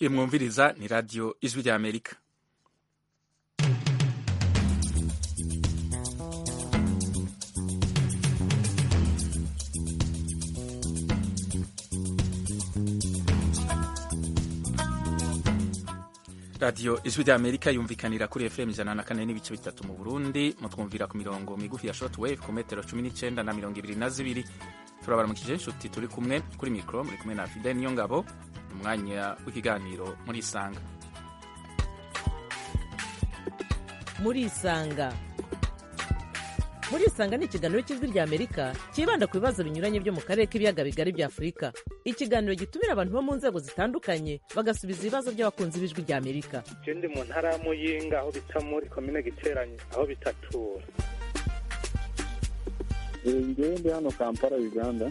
imwumviriza ni radiyo ijwi rya amerika radiyo ijwi rya amerika yumvikanira kuri fm ijana na kane n'ibice bitatu mu burundi mutwumvira ku mirongo migufi ya short wave ku metero cumi n'icyenda na mirongo ibiri na zibiri turabaramukije inshuti turi kumwe kuri mikoro muri kumwe na fide niyo ngabo umwanya w'ikiganiro muri isanga muri isanga muri isanga ni ikiganiro cy'ijwi rya amerika cyibanda ku bibazo binyuranye byo mu karere k'ibiyaga bigari bya afurika ikiganiro gitumira abantu bo mu nzego zitandukanye bagasubiza ibibazo by'abakunzi b'ijwi rya amerika je ndi mu ntara ya muyinga aho bita muri komine giteranye aho bitatura ngewe ndi hano kampala uganda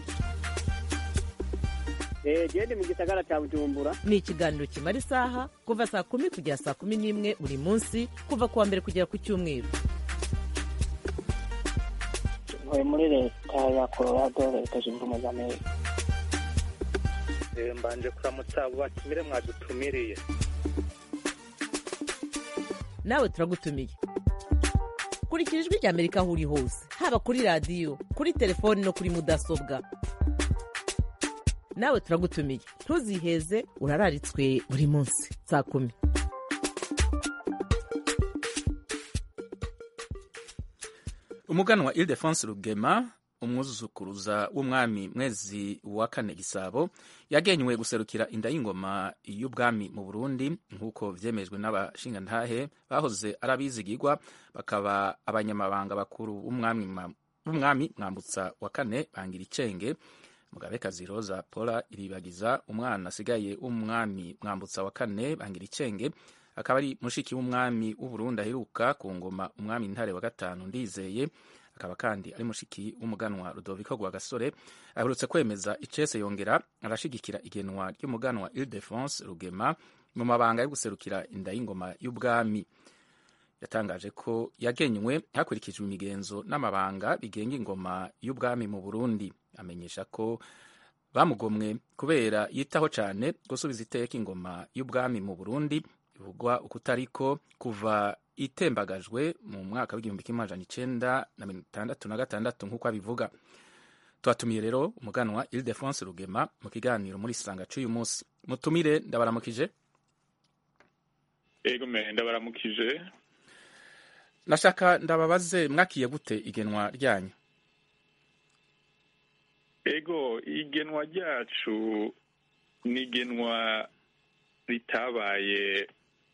gende mu gisagara cya bujumbura ni ikiganiro kimara isaha kuva saa kumi kugera saa kumi n'imwe buri munsi kuva ku wa mbere kugera ku cyumweru ntuye muri leta ya colorado leta zunze ubumwe za amerika Eh, mbanje kuramutsa abo batumire mwadutumiriye nawe turagutumiye kurikira ijwi rya amerika aho uri hose haba kuri radiyo kuri telefoni no kuri mudasobwa nawe turagutumiye ntuziheze urararitswe buri munsi saa kumi umuganwa ildefonse rugema umwuzukuruza w'umwami mwezi wa kane gisabo yagenywe guserukira inda y'ingoma y'ubwami mu burundi nk'uko vyemejwe n'abashingantahe bahoze ari abizigirwa bakaba abanyamabanga bakuru b'umwami ma- b'umwami mwambutsa wa kane bangira icenge mugabekazi rosa paula iribagiza umwana asigaye w'umwami mwambutsa wa kane bangira icenge akaba ari mushiki w'umwami w'uburundi aheruka ku ngoma umwami ntare wa gatanu ndizeye akaba kandi ari mushiki w'umuganwa rudoviko rwa gasore aherutse kwemeza icese yongera arashigikira igenwa ry'umuganwa ildefonse rugema mu mabanga yo guserukira inda y'ingoma y'ubwami yatangaje ko yagenywe hakurikijwe imigenzo n'amabanga bigenga ingoma y'ubwami mu burundi amenyesha ko bamugomwe kubera yitaho cyane gusubiza iteka ingoma y'ubwami mu burundi bivugwa ukutariko kuva itembagajwe mu mwaka w'igihumbi kimwe amajana icenda na mirongo itandatu na gatandatu nk'uko abivuga twatumiye rero umuganwa ildefonse rugema mu kiganiro muri sanga c'uyu munsi mutumire ndabaramukije ego me ndabaramukije nashaka ndababaze mwakiye gute igenwa ryanyu ego igenwa ryacu ni igenwa ritabaye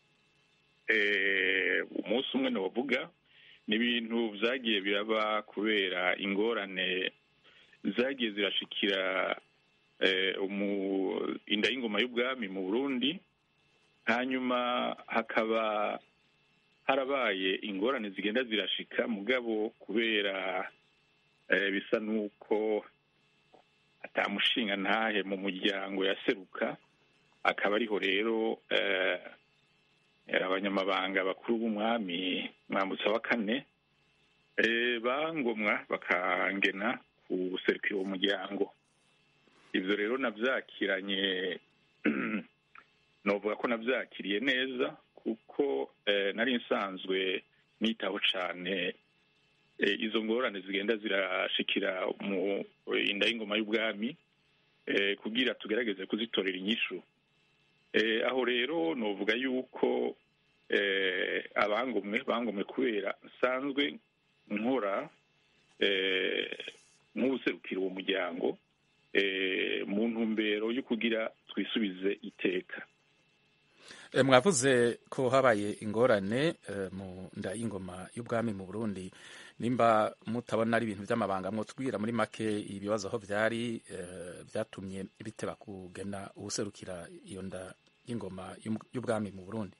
eh, umunsi umwe novuga ni ibintu vyagiye biraba kubera ingorane zagiye zirashikira eh, umu- inda y'ingoma y'ubwami mu burundi hanyuma hakaba harabaye ingorane zigenda zirashika mugabo kubera eh, bisa nuko atamushinga ntahe mu muryango yaseruka akaba ariho rero eh, abanyamabanga bakuru b'umwami mwambutsa wa kane eh, bangomwa bakangena guserukira uwo muryango ivyo rero navyakiranye novuga ko navyakiriye neza kuko eh, nari nsanzwe nitaho cane eh, izo ngorane zigenda zirashikira mu inda y'ingoma y'ubwami eh, kugira tugerageze kuzitorera inyishu eh, aho rero novuga yuko eh, abangomwe bangomwe kubera nsanzwe nkora eh, nk'ubuserukira uwo muryango eh, mu ntumbero yo kugira twisubize iteka E, mwavuze ko habaye ingorane e, mu nda y'ingoma y'ubwami mu Burundi nimba mutabona ari ibintu by'amabanga mwotubwira muri make ibibazo aho vyari e, vyatumye biteba kugena ubuserukira iyo nda y'ingoma y'um- y'ubwami mu Burundi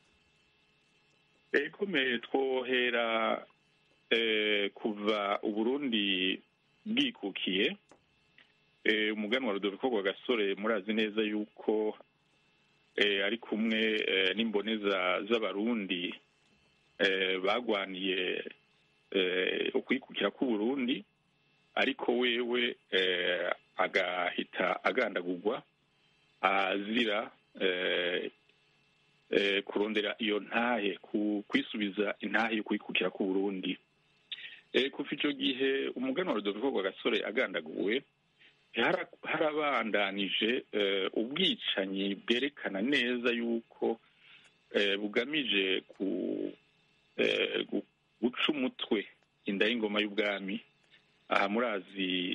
ekomeye twohera eh, kuva uburundi bwikukiye eh, umuganwa rudoviko rwa gasore murazi neza yuko eh, ari kumwe eh, n'imboneza z'abarundi eh, bagwaniye eh, ukwikukira k'uburundi ariko wewe eh, agahita agandagurwa azira eh, eh, kurondera iyo ntahe ku- kwisubiza intahe yo kwikukira ku burundi Eh, kuva ico gihe umuganwa rudoviko rwa gasore agandaguwe hara- harabandanije eh, ubwicanyi bwerekana neza yuko eh, bugamije ku eh, gu- guca umutwe inda y'ingoma y'ubwami aha murazi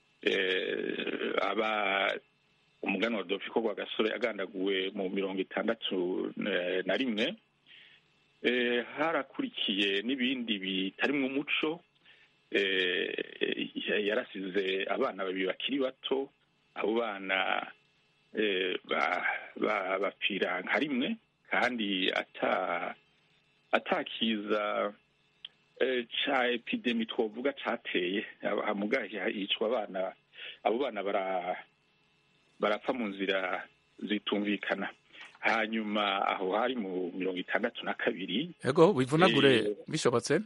eh, aba umuganwa rudoviko rwa gasore agandaguwe mu mirongo itandatu eh, na rimwe eh, harakurikiye n'ibindi bitarimwo umuco eh, yarasize abana babiri bakiri bato abo bana eh, ba- ba- bapfira nka rimwe kandi ata atakiza eh, ca epidemi twovuga cateye hamuga yicwa abana abo bana bara barapfa mu nzira zitumvikana hanyuma aho hari mu mirongo itandatu na kabiri ego wivunagure Eh, bishobotse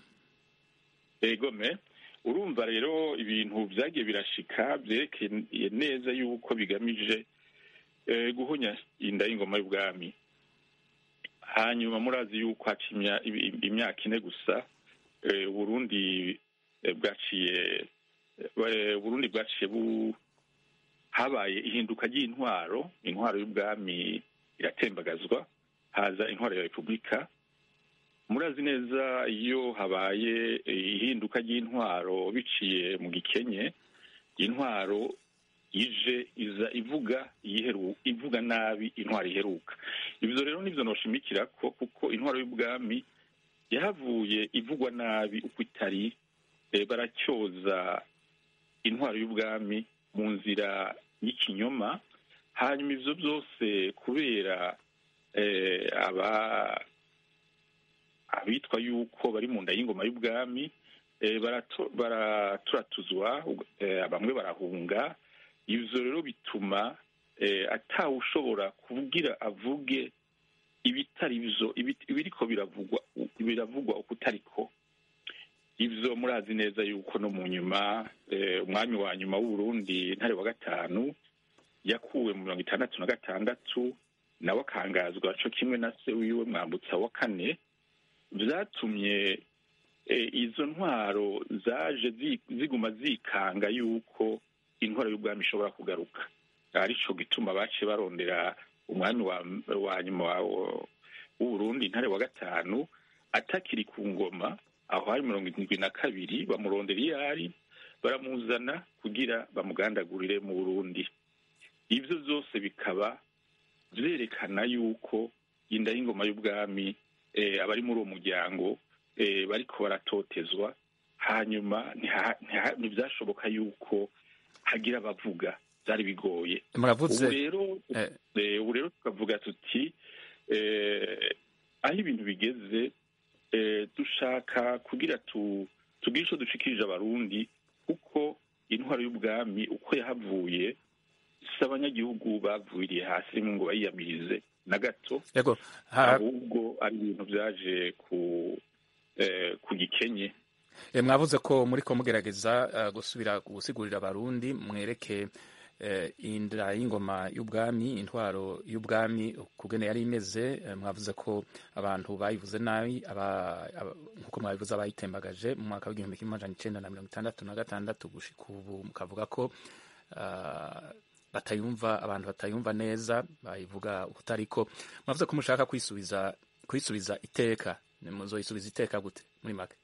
egome urumva rero ibintu byagiye birashika byerekeye neza yuko bigamije eh, guhonya inda y'ingoma y'ubwami hanyuma murazi yuko haca imya- ibi- imyaka ine gusa eh, uburundi eh, bwaciye eh, uburundi bwaciye bu habaye ihinduka ry'intwaro intwaro y'ubwami iratembagazwa haza intwaro ya repubulika murazi neza iyo habaye eh, ihinduka ry'intwaro biciye mu gikenye intwaro ije iza ivuga iyiheru ivuga nabi intwaro iheruka ibyo rero nibyo noshimikira ko kuko intwaro y'ubwami yahavuye ivugwa nabi uko itari eh, baracyoza intwaro y'ubwami mu nzira y'ikinyoma hanyuma ivyo byose kubera eh, aba abitwa yuko bari mu nda y'ingoma y'ubwami eh, barato- baraturatuzwa eh, bamwe barahunga ivyo rero bituma eh, atawe ushobora kuvugira avuge ibitari byo ibi- ibiriko biravugwa biravugwa uko utariko ivyo murazi neza yuko no mu nyuma eh, umwami wa nyuma w'uburundi ntare wa gatanu yakuwe mu mirongo itandatu na gatandatu nawe akangazwa co kimwe na se wiwe mwambutsa wa kane vyatumye eh, izo ntwaro zaje zi- ziguma zikanga yuko intwaro y'ubwami ishobora kugaruka arico gituma baciye barondera umwami wa, wa nyuma wa- w'uburundi ntare wa gatanu atakiri ku ngoma aho hari mirongo irindwi na kabiri bamurondera iyo ari baramuzana kugira bamugandagurire mu burundi ivyo vyose bikaba vyerekana yuko inda y'ingoma y'ubwami eh, abari muri uwo muryango eh, bariko baratotezwa hanyuma ntiha- ntiha- ntivyashoboka yuko hagira abavuga vyari bigoye muravuze ubu rero eh, eh, ubu rero tukavuga tuti eh, aho ibintu bigeze eh, dushaka kugira tu tugire ico dushikirije abarundi kuko intwaro y'ubwami uko yahavuye si abanyagihugu bavuriye hasi ngo bayiyamirize na gato ego ha- ahubwo ari ibintu vyaje ku eh, ku gikenye Eh, mwavuze ko muri ko mugerageza eh, gusubira gusigurira abarundi mwereke eh, inda y'ingoma y'ubwami intwaro y'ubwami kugene yari imeze eh, mwavuze ko abantu bayivuze nabi aba- aba- nkuko mwabivuze abayitembagaje mu mwaka w'igihumbi kimwe amajana icenda na mirongo itandatu na gatandatu gushika ubu mukavuga ko ah, batayumva abantu batayumva neza bayivuga utariko mwavuze ko mushaka kwisubiza kwisubiza iteka muzoyisubiza iteka gute muri make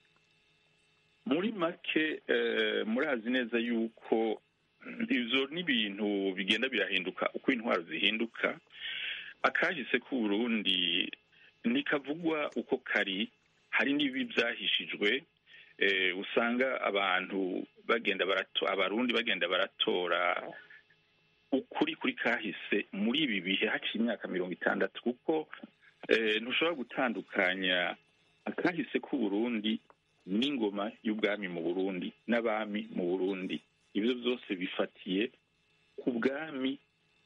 muri make eh, murazi neza yuko ivyo n'ibintu bigenda birahinduka uko intwaro zihinduka akahise k'uburundi ntikavugwa uko kari hari n'ibi vyahishijwe eh, usanga abantu bagenda barato abarundi bagenda baratora ukuri kuri kahise muri ibi bihe haciye imyaka mirongo itandatu kuko eh, ntushobora gutandukanya akahise k'uburundi n'ingoma y'ubwami mu burundi n'abami mu burundi ibyo byose bifatiye ku bwami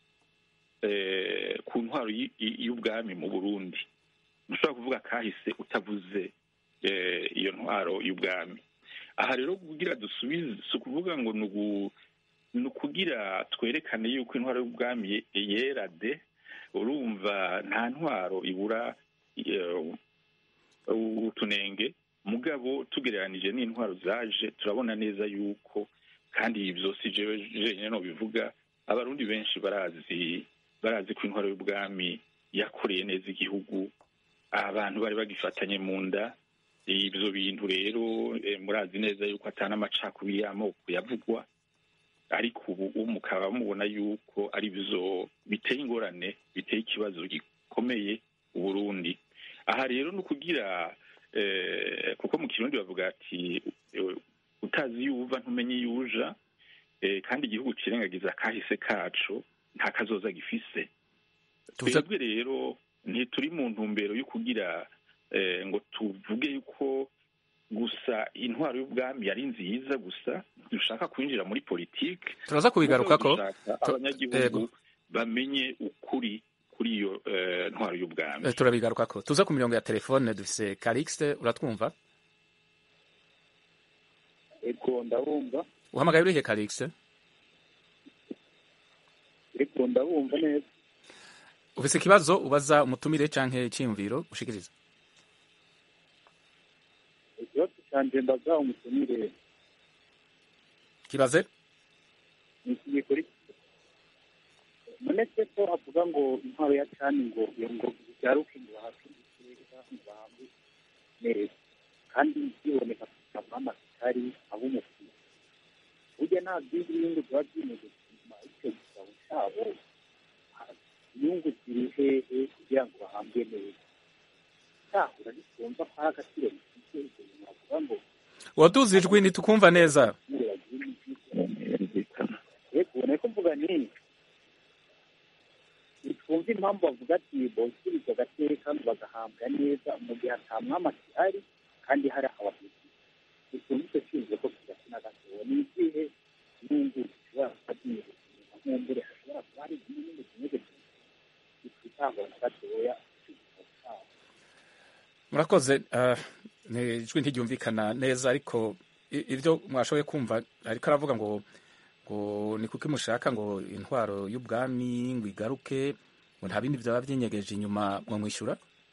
eh, ku ntwaro y- y- y'ubwami mu burundi ntushobora kuvuga kahise utavuze eh, iyo ntwaro y'ubwami aha rero kugira dusubize si ukuvuga ngo ni ugu- ni ukugira twerekane yuko intwaro y'ubwami ye- yera de urumva nta ntwaro ibura eh, utunenge mugabo tugereranije n'intwaro zaje turabona neza yuko kandi ibyo si jewe jenyine no bivuga abarundi benshi barazi barazi ko intwaro y'ubwami yakoreye neza igihugu abantu bari bagifatanye mu nda ibyo bintu rero eh, murazi neza yuko atana amacakubiri y'amoko yavugwa ariko ubu ubu mukaba mubona yuko ari byo biteye ingorane biteye ikibazo gikomeye uburundi aha rero ni ukugira eh, kuko mu kirundi bavuga ati eh, utazi iyo uva ntumenye iyo uja eh, kandi igihugu kirengagiza kahise kacu nta kazoza gifise Tuvuze- twebwe rero ntituri mu ntumbero yo kugira eh, ngo tuvuge yuko gusa intwaro y'ubwami yari nziza gusa dushaka kwinjira muri politike turaza kubigarukako dushaka Tu- abanyagihugu yego. bamenye ukuri kuri iyo eh, ntwaro y'ubwami Eh, turabigarukako tuza ku mirongo ya telefone dufise Calixte uratwumva ego ndabumva uhamagaye urihe Calixte ego ndabumva neza ufise ikibazo ubaza umutumire canke iciyumviro ushikiriza ikibazo canje ndaza umutumire kibaze ni iki gikurikira munetse ko avuga ngo intwaro ya cani ngo iyo ngo igaruke ngo bahake igiteka ngo bahambe neza kandi biboneka amama kitari ab'umupira burya nta byindi bihugu biba byimeze inyuma icyo gitabo cyabo inyungu ziri hehe kugira ngo bahambwe neza cyahura ntitumva ko ari agaciro bifite ibyo bintu bavuga ngo waduze ijwi ntitukumva neza yego ubona ko mvuga nini ntitwumva impamvu bavuga ati bosubiza agateka ngo bagahambwa neza mu gihe ata mwami akihari kandi hari abahutu ntitwumva icyo cyuzuye ko kidafite na gatoya ni izihe nyungu zishobora kuba zinyuze inyuma nk'umbure hashobora kuba hari izindi nyungu zimeze zitwitangwa na gatoya cy'igitabo cyabo murakoze ah, ni ijwi ntiryumvikana neza ariko i- ibyo mwashoboye kumva ariko aravuga ngo ngo ni kuko mushaka ngo intwaro y'ubwami ngo igaruke ngo nta bindi byaba byinyegeje inyuma mwamwishyura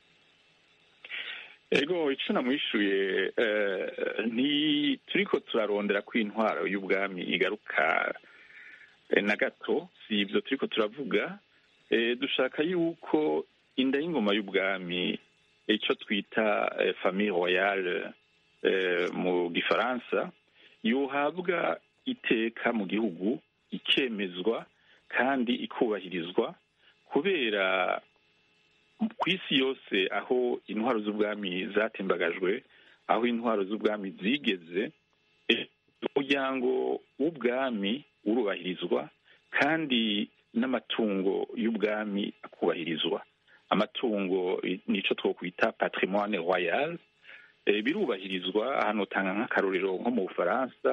ego icyo namwishuye eh, ni turiko turarondera ko intwaro y'ubwami igaruka eh, na gato si ibyo turiko turavuga eh, dushaka yuko inda y'ingoma y'ubwami icyo twita eh, famille royale eh, mu gifaransa yohabwa iteka mu gihugu ikemezwa kandi ikubahirizwa kubera ku isi yose aho intwaro z'ubwami zatembagajwe aho intwaro z'ubwami zigeze eh, umuryango w'ubwami urubahirizwa kandi n'amatungo y'ubwami akubahirizwa amatungo i- nico twokwita patrimoine royal eh, birubahirizwa ahantu utanga nk'akarorero nko mu bufaransa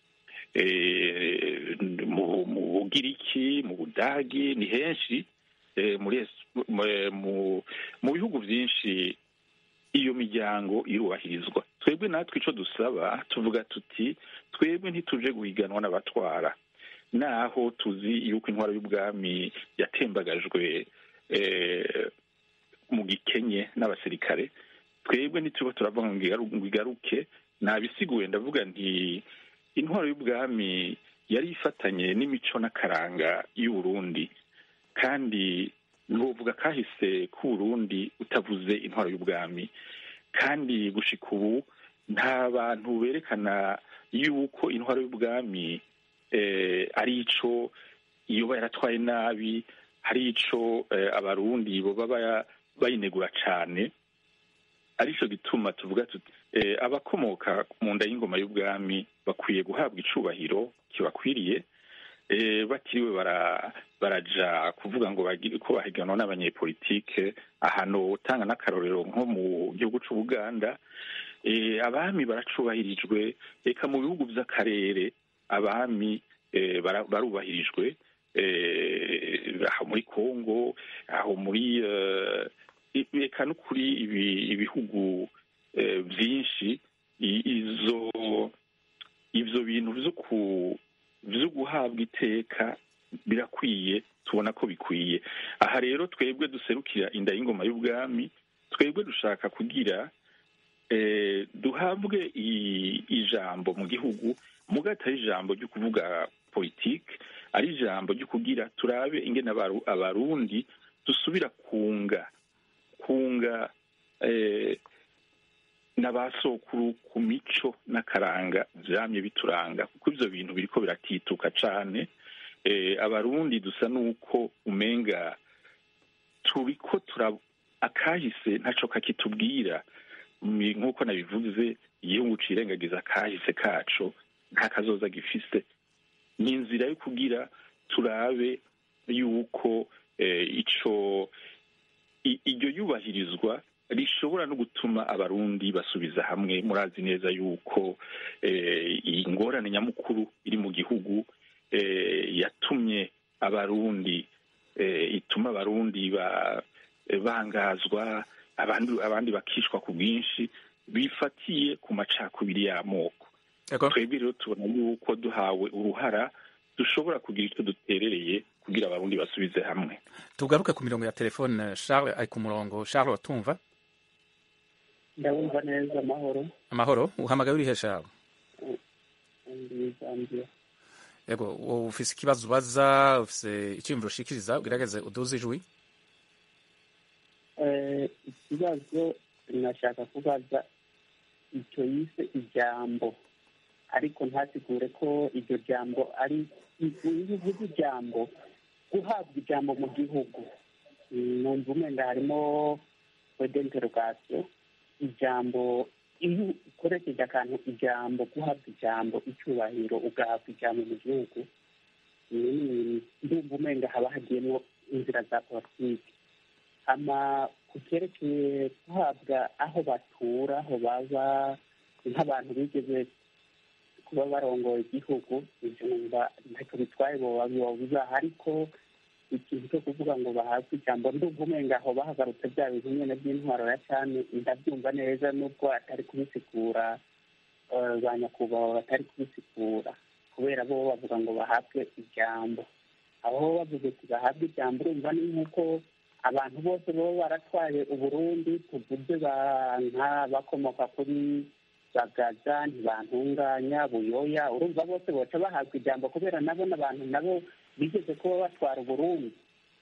eh, mu mu bugiriki mu budagi ni henshi eh, muri es- mu- mu- mu bihugu byinshi iyo miryango irubahirizwa twebwe natwe icyo dusaba tuvuga tuti twebwe ntituje guhiganwa n'abatwara naho tuzi yuko intwaro y'ubwami yatembagajwe eh, mu gikenye n'abasirikare twebwe ntituba turavuga ngo igaru- ngo igaruke nabisiguye ndavuga nti intwaro y'ubwami yari ifatanye n'imico n'akaranga y'uburundi kandi ntuvuga kahise k'uburundi utavuze intwaro y'ubwami kandi gushika ubu nta bantu berekana yuko intwaro y'ubwami eh, ari ico yoba yaratwaye nabi hari ico eh, abarundi boba baya- bayinegura cane arico gituma tuvuga tuti eh, abakomoka mu nda y'ingoma y'ubwami bakwiye guhabwa icubahiro kibakwiriye eh, batiriwe bara baraja kuvuga ngo bagire ko bahiganwa n'abanyepolitike ahantu utanga n'akarorero nko mu gihugu c'ubuganda eh, abami baracubahirijwe eka mu bihugu vy'akarere abami eh, bara- barubahirijwe eh, aho muri congo aho muri eh, i- eka no kuri ibi- ibihugu eh, vyinshi i- izo ivyo bintu vyo ku vyo guhabwa iteka birakwiye tubona ko bikwiye aha rero twebwe duserukira inda y'ingoma y'ubwami twebwe dushaka kugira eh, duhabwe i- ijambo mu gihugu muga atari ijambo ryo kuvuga politike ari ijambo ryo kugira turabe ingene abaru- abarundi dusubira kunga kunga eh, n'abasokuru ku mico n'akaranga vyamye bituranga kuko ivyo bintu biriko biratituka cane eh, abarundi dusa n'uko umenga turiko tura akahise ntaco kakitubwira Mi- nk'uko nabivuze igihugu cirengagiza akahise kaco nta kazoza gifise ni inzira yo kugira turabe yuko eh, ico i- iryo yubahirizwa rishobora no gutuma abarundi basubiza hamwe murazi neza yuko eh, iyi ngorane nyamukuru iri mu gihugu eh, yatumye abarundi eh, ituma abarundi ba, bangazwa abandi abandi bakishwa ku bwinshi bifatiye ku macakubiri y'amoko Ego. twebwe rero tubona yuko duhawe uruhara dushobora kugira icyo duterereye kugira abarundi basubize hamwe tugaruke ku mirongo ya telefone charles ari ku murongo charles watumva ndabumva neza amahoro amahoro uhamagaye urihe charles ndi zambia yego wowe ufise ikibazo ubaza ufise icyiyumviro ushikiriza ugerageze uduze ijwi Eh, ikibazo nashaka kubaza icyo yise ijambo ariko ntasigure ko iryo jambo ari iyo uvuze ijambo guhabwa ijambo mu gihugu Mm, numva umwenda harimo wedenterogasiyo ijambo iyo ukoresheje akantu ijambo guhabwa ijambo icyubahiro ugahabwa ijambo mu gihugu mm, ndumva umwenda haba hagiyemo inzira za politiki ama ku cyerekeye guhabwa aho batura aho baba nk'abantu bigeze kuba barongoye igihugu ibyo numva ntacyo bitwaye boba bibaha ariko ikintu cyo kuvuga ngo bahabwe ijambo ndumva umenga aho bahagarutse bya bintu nyine by'intwaro ya cyane ndabyumva neza nubwo atari kubisigura eh, ba nyakubahwa batari kubisigura kubera bo bavuga ngo bahabwe ijambo aho bavuze ati bahabwe ijambo urumva ni nk'uko abantu bose baba baratwaye uburundi tuvuze ba- nka bakomoka kuri bagaza ntibantunganya buyoya urumva bose boca bahabwa ijambo kubera nabo n'abantu nabo bigeze kuba batwara uburundi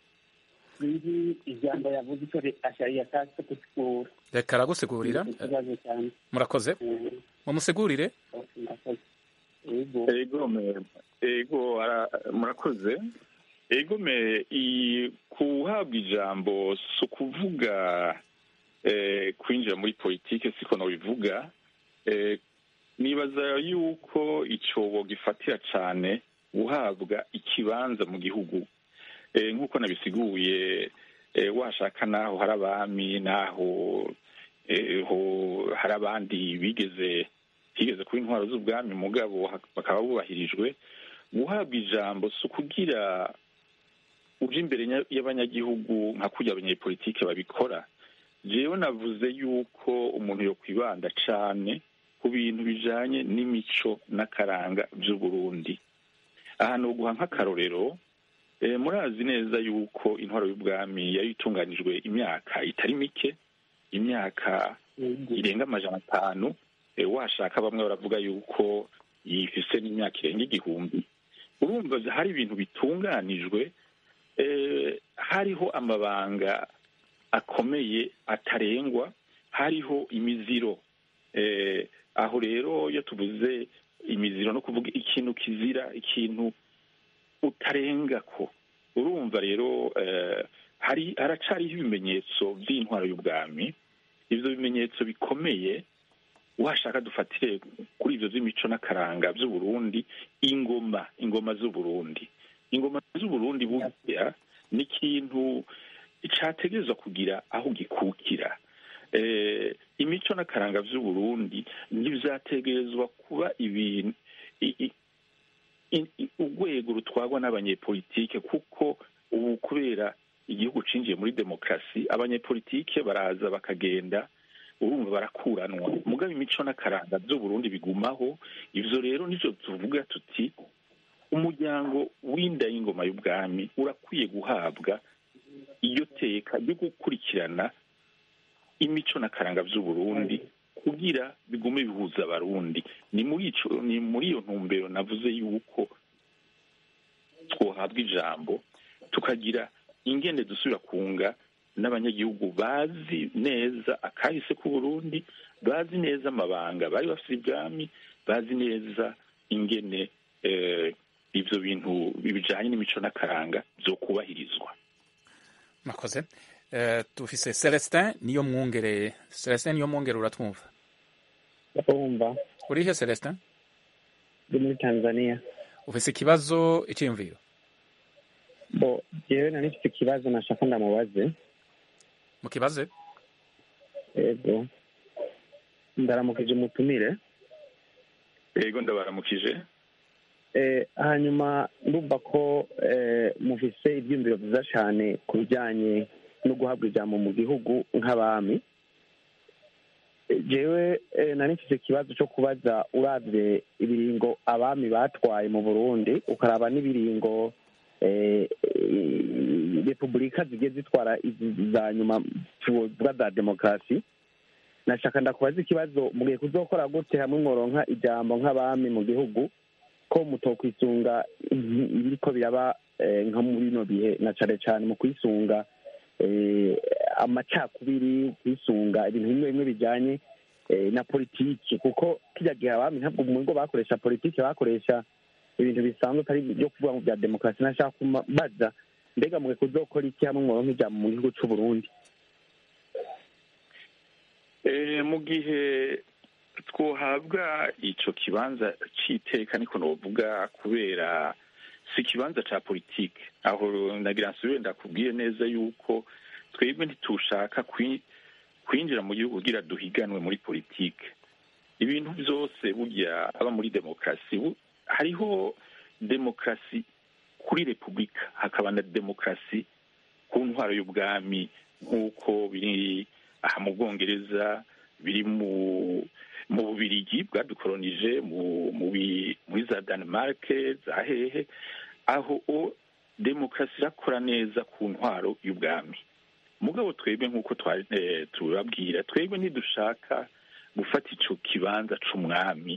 sinzi ijambo yavuze icyo yashatse gusigura reka aragusigurira Ni ikibazo cyane murakoze Eh, mumusigurire murakoze. Yego. ego me- ego ara- murakoze ego me i- kuhabwa ijambo si ukuvuga eh, kwinjira muri politike siko nobivuga eh, nibaza yuko icobo gifatira cane guhabwa ikibanza mu gihugu eh, nk'uko nabisiguye eh, washaka naho hari abami naho eh, ho- hari abandi bigeze higeze kuba intwaro z'ubwami mugabo ha- bakaba bubahirijwe guhabwa ijambo si ukugira uje imbere nya- y'abanyagihugu nka kurya abanyepolitike babikora jewe navuze yuko umuntu yo kwibanda cane ku bintu bijanye n'imico n'akaranga vy'uburundi aha noguha nk'akarorero eh, murazi neza yuko intwaro y'ubwami yari itunganijwe imyaka itari mike imyaka Yego. irenga amajana atanu eh, washaka bamwe baravuga yuko yifise n'imyaka irenga igihumbi urumva hari ibintu bitunganijwe eh, hariho amabanga akomeye atarengwa hariho imiziro eh, aho rero iyo tuvuze imiziro no kuvuga ikintu kizira ikintu utarengako urumva rero eh, hari haracariho ibimenyetso by'intwaro y'ubwami ivyo bimenyetso bikomeye washaka dufatire kuri ivyo vy'imico n'akaranga vy'uburundi ingoma ingoma z'uburundi ingoma z'uburundi burya ni ikintu categerezwa kugira aho gikukira eh, imico n'akaranga vy'uburundi ntivyategerezwa kuba ibintu i- i- i- i- urwego rutwarwa n'abanyepolitike kuko ubu kubera igihugu cinjiye muri demokarasi abanyepolitike baraza bakagenda urumva barakuranwa mugabo imico n'akaranga vy'uburundi bigumaho ivyo rero nivyo tuvuga tuti umuryango w'inda y'ingoma y'ubwami urakwiye guhabwa iyo teka ryo gukurikirana imico n'akaranga by'uburundi kugira bigume bihuza abarundi ni muri ico ni muri iyo ntumbero navuze yuko twohabwa ijambo tukagira ingene dusubira kunga n'abanyagihugu bazi neza akahise k'uburundi bazi neza amabanga bari bafite ibwami bazi neza ingene eh, ivyo bintu bijanye n'imico n'akaranga vyo kubahirizwa mwakoze Eh, dufise celestin niyo mwungere celestin niyo mwungere uratwumva ndabumva urihe celestin ndi muri tanzania ufise ikibazo iciyumviro bo jewe nari mfite ikibazo nashaka ndamubaze mukibaze yego ndaramukije umutumire yego ndabaramukije Eh, hanyuma ndumva ko eh, mufise ibyiyumviro byiza cyane ku bijyanye no guhabwa ijambo mu gihugu nk'abami Eh, jewe eh, nari mfise ikibazo cyo kubaza uravye ibiringo abami batwaye mu burundi ukaraba n'ibiringo eh, eh, repubulika zigiye zitwara izi za nyuma tuvuga za demokarasi nashaka ndakubaza ikibazo mugiye kuzokora gute hamwe mworonka ijambo nk'abami mu gihugu ko mutokwisunga ibiriko biraba eh, nko muri bino bihe na cane cane mu kwisunga eh, amacakubiri kwisunga ibintu bimwe bimwe bijanye eh, na politiki kuko kirya gihe abami ntabwo mu ngo bakoresha politiki bakoresha ibintu bisanzwe atari byo kuvuga mu bya demokarasi nashaka kubaza mbega mwe kuzokora iki hamwe mworonka ijambo mu gihugu c'uburundi Eh, mu gihe twohabwa ico kibanza c'iteka niko novuga kubera si ikibanza ca politike aho nagira nsubire ndakubwiye neza yuko twebwe ntitushaka kwi- kwinjira mu gihugu kugira duhiganwe muri politike ibintu byose burya aba muri demokarasi bu- hariho demokarasi kuri repubulika hakaba na demokarasi ku ntwaro y'ubwami nk'uko biri aha mu bwongereza biri mu mu bubirigi bwadukolonije mu mu bi- muri za Denmark za hehe aho o demokarasi irakora neza ku ntwaro y'ubwami mugabo twebwe nk'uko twari eh, tubabwira twebwe ntidushaka gufata ico kibanza c'umwami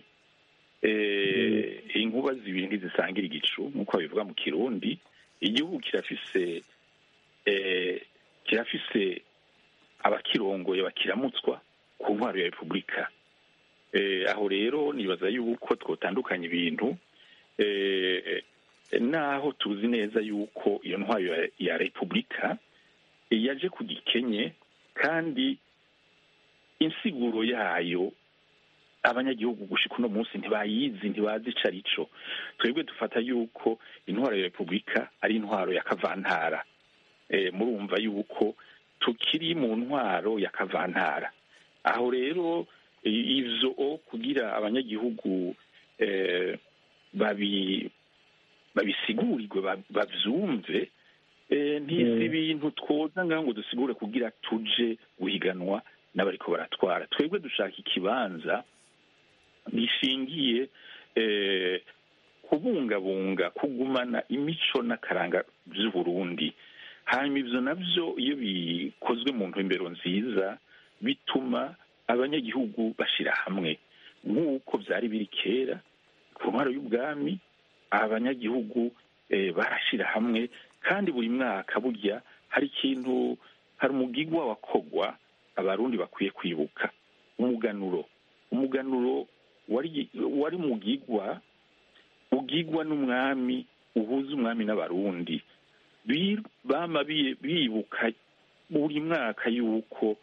eh, inkuba zibiri ntizisangira igicu nk'uko babivuga mu kirundi igihugu kirafise eh, kirafise abakirongoye bakiramutswa ku ntwaro ya repubulika eh, aho rero nibaza yuko twotandukanya ibintu eh, naho tuzi neza yuko iyo ntwaro ya, ya repubulika eh, yaje ku gikenye kandi insiguro yayo abanyagihugu gushika uno munsi ntibayizi ntibazi ico arico twebwe dufata yuko intwaro ya repubulika ari intwaro ya kavantara eh, murumva yuko tukiri mu ntwaro ya kavantara aho rero i- ivyo o kugira abanyagihugu eh, babi babisigurirwe ba- bavyumve eh, ntisi Mm. ibintu twoza ngaho ngo dusigure kugira tuje guhiganwa n'abariko baratwara twebwe dushaka ikibanza gishingiye eh, kubungabunga kugumana imico n'akaranga vy'uburundi hanyuma ivyo navyo iyo bikozwe mu ntumbero nziza bituma abanyagihugu bashira hamwe nk'uko vyari biri kera ku ntwaro y'ubwami abanyagihugu eh, barashira hamwe kandi buri mwaka burya hari ikintu hari umugigwa wakogwa abarundi bakwiye kwibuka umuganuro umuganuro wari wari mugigwa ugigwa n'umwami uhuza umwami n'abarundi Bi- bama bi- bibuka buri mwaka yuko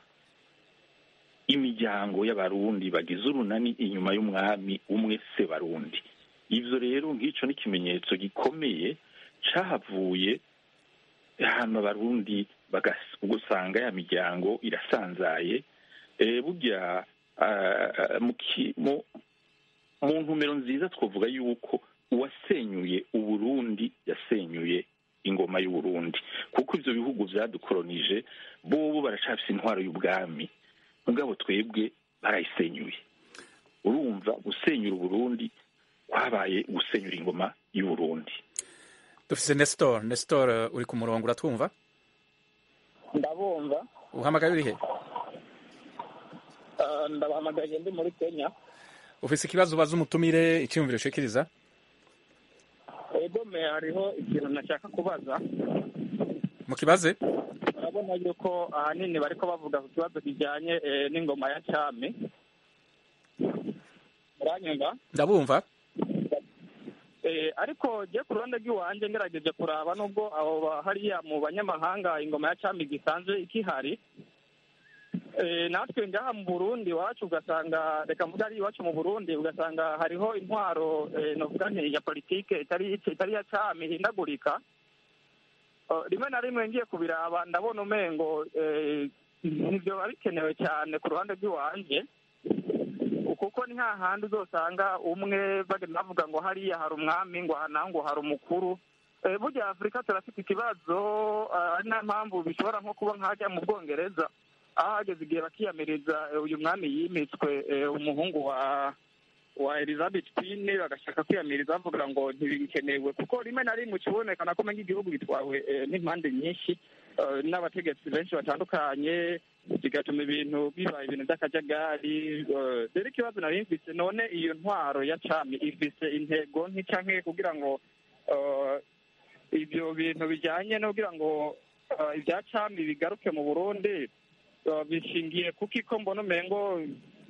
imiryango y'abarundi bagize urunani inyuma y'umwami umwe se barundi ivyo rero nk'ico ni ikimenyetso gikomeye cahavuye hano abarundi bagas- ugasanga ya miryango irasanzaye eh, burya ah, mu ki- mu- mu ntumero nziza twavuga yuko uwasenyuye uburundi yasenyuye ingoma y'uburundi kuko ivyo bihugu vyadukolonije bobo baracafise intwaro y'ubwami mugabo twebwe barayisenyuye urumva gusenyura uburundi kwabaye gusenyura ingoma y'uburundi dufise nestor nestor uh, uri ku murongo uratwumva ndabumva uhamagaye urihe Ah, ndabahamagaye ndi muri kenya ufise ikibazo ubaza umutumire icyiyumviro ushikiriza egome hariho ikintu nashaka kubaza mu kibaze urabona yuko ahanini bariko bavuga ku kibazo kijyanye eh, n'ingoma ya cami uranyumva ndabumva Eh, ariko je ku ruhande rw'iwanje ngerageje kuraba nubwo abo ba- hariya mu banyamahanga ingoma ya cami gisanzwe ikihari Eh, natwe ngaha mu burundi iwacu ugasanga reka mvuga ari iwacu mu burundi ugasanga hariho intwaro eh, novuga nti ya politike itari itari ya cami ihindagurika Eh, rimwe na rimwe ngiye kubiraba ndabona umengo eh, ntivyo bikenewe cyane ku ruhande rw'iwanje kuko ni hahandi uzosanga umwe bagenda bavuga ngo hariya hari umwami ngo aha naho ngo hari umukuru Eh, burya afurika turafite ikibazo ah, ari nayo mpamvu bishobora nko kuba nk'ahajya mu bwongereza aho hageze igihe bakiyamiriza eh, uyu mwami yimitswe eh, umuhungu wa wa elizabeth queen bagashaka kwiyamiriza bavuga ngo ntibikenewe kuko rimwe na rimwe kibonekana ko umenga igihugu gitwawe eh, n'impande nyinshi eh, n'abategetsi benshi batandukanye bigatuma ibintu biba ibintu by'akajagari eh, rero ikibazo nari mfise none iyo ntwaro ya cami ifise intego nki canke kugira ngo eh, ibyo bintu bijyanye no kugira ngo eh, ibya cami bigaruke mu burundi eh, bishingiye kuko iko mbona umengo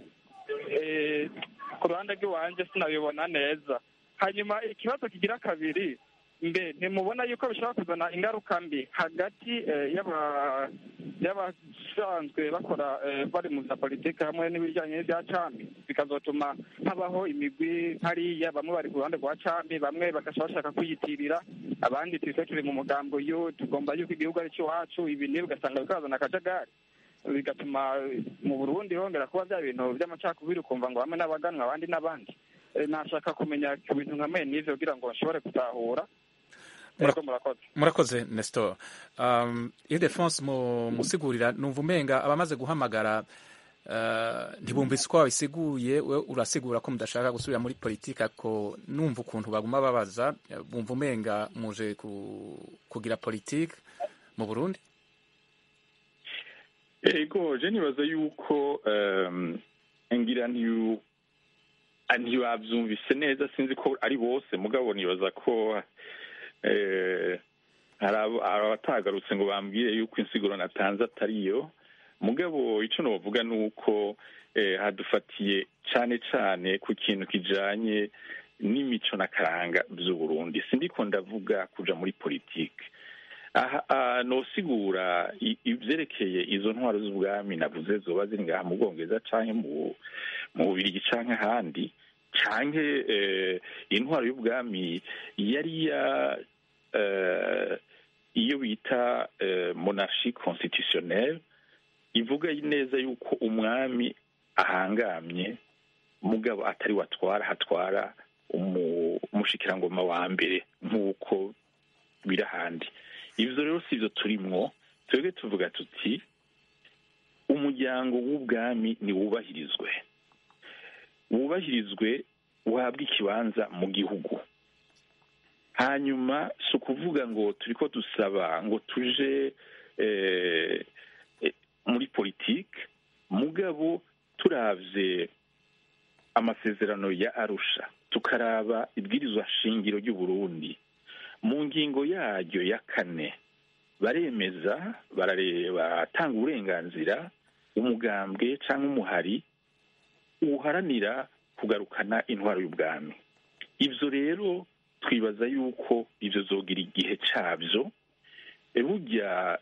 eh, ku ruhande rw'iwanjye sinabibona neza hanyuma ikibazo kigira kabiri mbe ntimubona yuko bishobora kuzana ingaruka mbi hagati eh, y'aba- y'abasanzwe bakora eh, bari mu za politiki hamwe n'ibijyanye n'ibya cami bikazotuma habaho imigwi hariya bamwe bari ku ruhande rwa cami bamwe bagashaka bashaka kwiyitirira abandi twese turi mu mugambo yo tugomba yuko igihugu ari iwacu ibi nibi ugasanga bikazana akajagari bigatuma eh, mu burundi hongera kuba bya bintu by'amacakubiri ukumva ngo bamwe n'abaganwa abandi n'abandi Eh, nashaka kumenya ku bintu nka mwe n'ivyo kugira ngo nshobore gutahura Mura- Ego, murakoze murakoze nestor um, ildefonse mu musigurira numva umenga abamaze guhamagara uh, ntibumvise uko wabisiguye we urasigura ko mudashaka gusubira muri politika ko numva ukuntu baguma babaza eh, bumva umenga muje ku, kugira politike mu burundi ego je nibaza yuko um, ngira ntiyu ah, ntibavyumvise neza sinzi ko ari bose mugabo nibaza ko eh, hari abo- hari abatagarutse ngo bambwire yuko insiguro natanze atariyo mugabo ico novuga ni uko eh, hadufatiye cane cane ku kintu kijanye n'imico n'akaranga vy'uburundi sindiko ndavuga kuja muri politike aha aha, nosigura i- ivyerekeye izo ntwaro z'ubwami navuze zoba ziri ngaha mu bwongereza canke mu mu bubirigi canke ahandi canke eh, intwaro y'ubwami yari ya eh, iyo bita eh, monarchie constitutionnelle ivuga neza yuko umwami ahangamye mugabo atari watwara hatwara umu- umushikirangoma wa mbere nk'uko biri ahandi ivyo rero si vyo turimwo twebwe tuvuga tuti umuryango w'ubwami niwubahirizwe wubahirizwe uhabwe ikibanza mu gihugu hanyuma si ukuvuga ngo turiko dusaba ngo tuje eh, eh, muri politike mugabo turavye amasezerano ya arusha tukaraba ibwirizwa shingiro ry'uburundi mu ngingo yaryo ya kane baremeza barare- baratanga uburenganzira umugambwe cyangwa umuhari uharanira kugarukana intwaro y'ubwami ibyo rero twibaza yuko ibyo zogira igihe cyabyo E, burya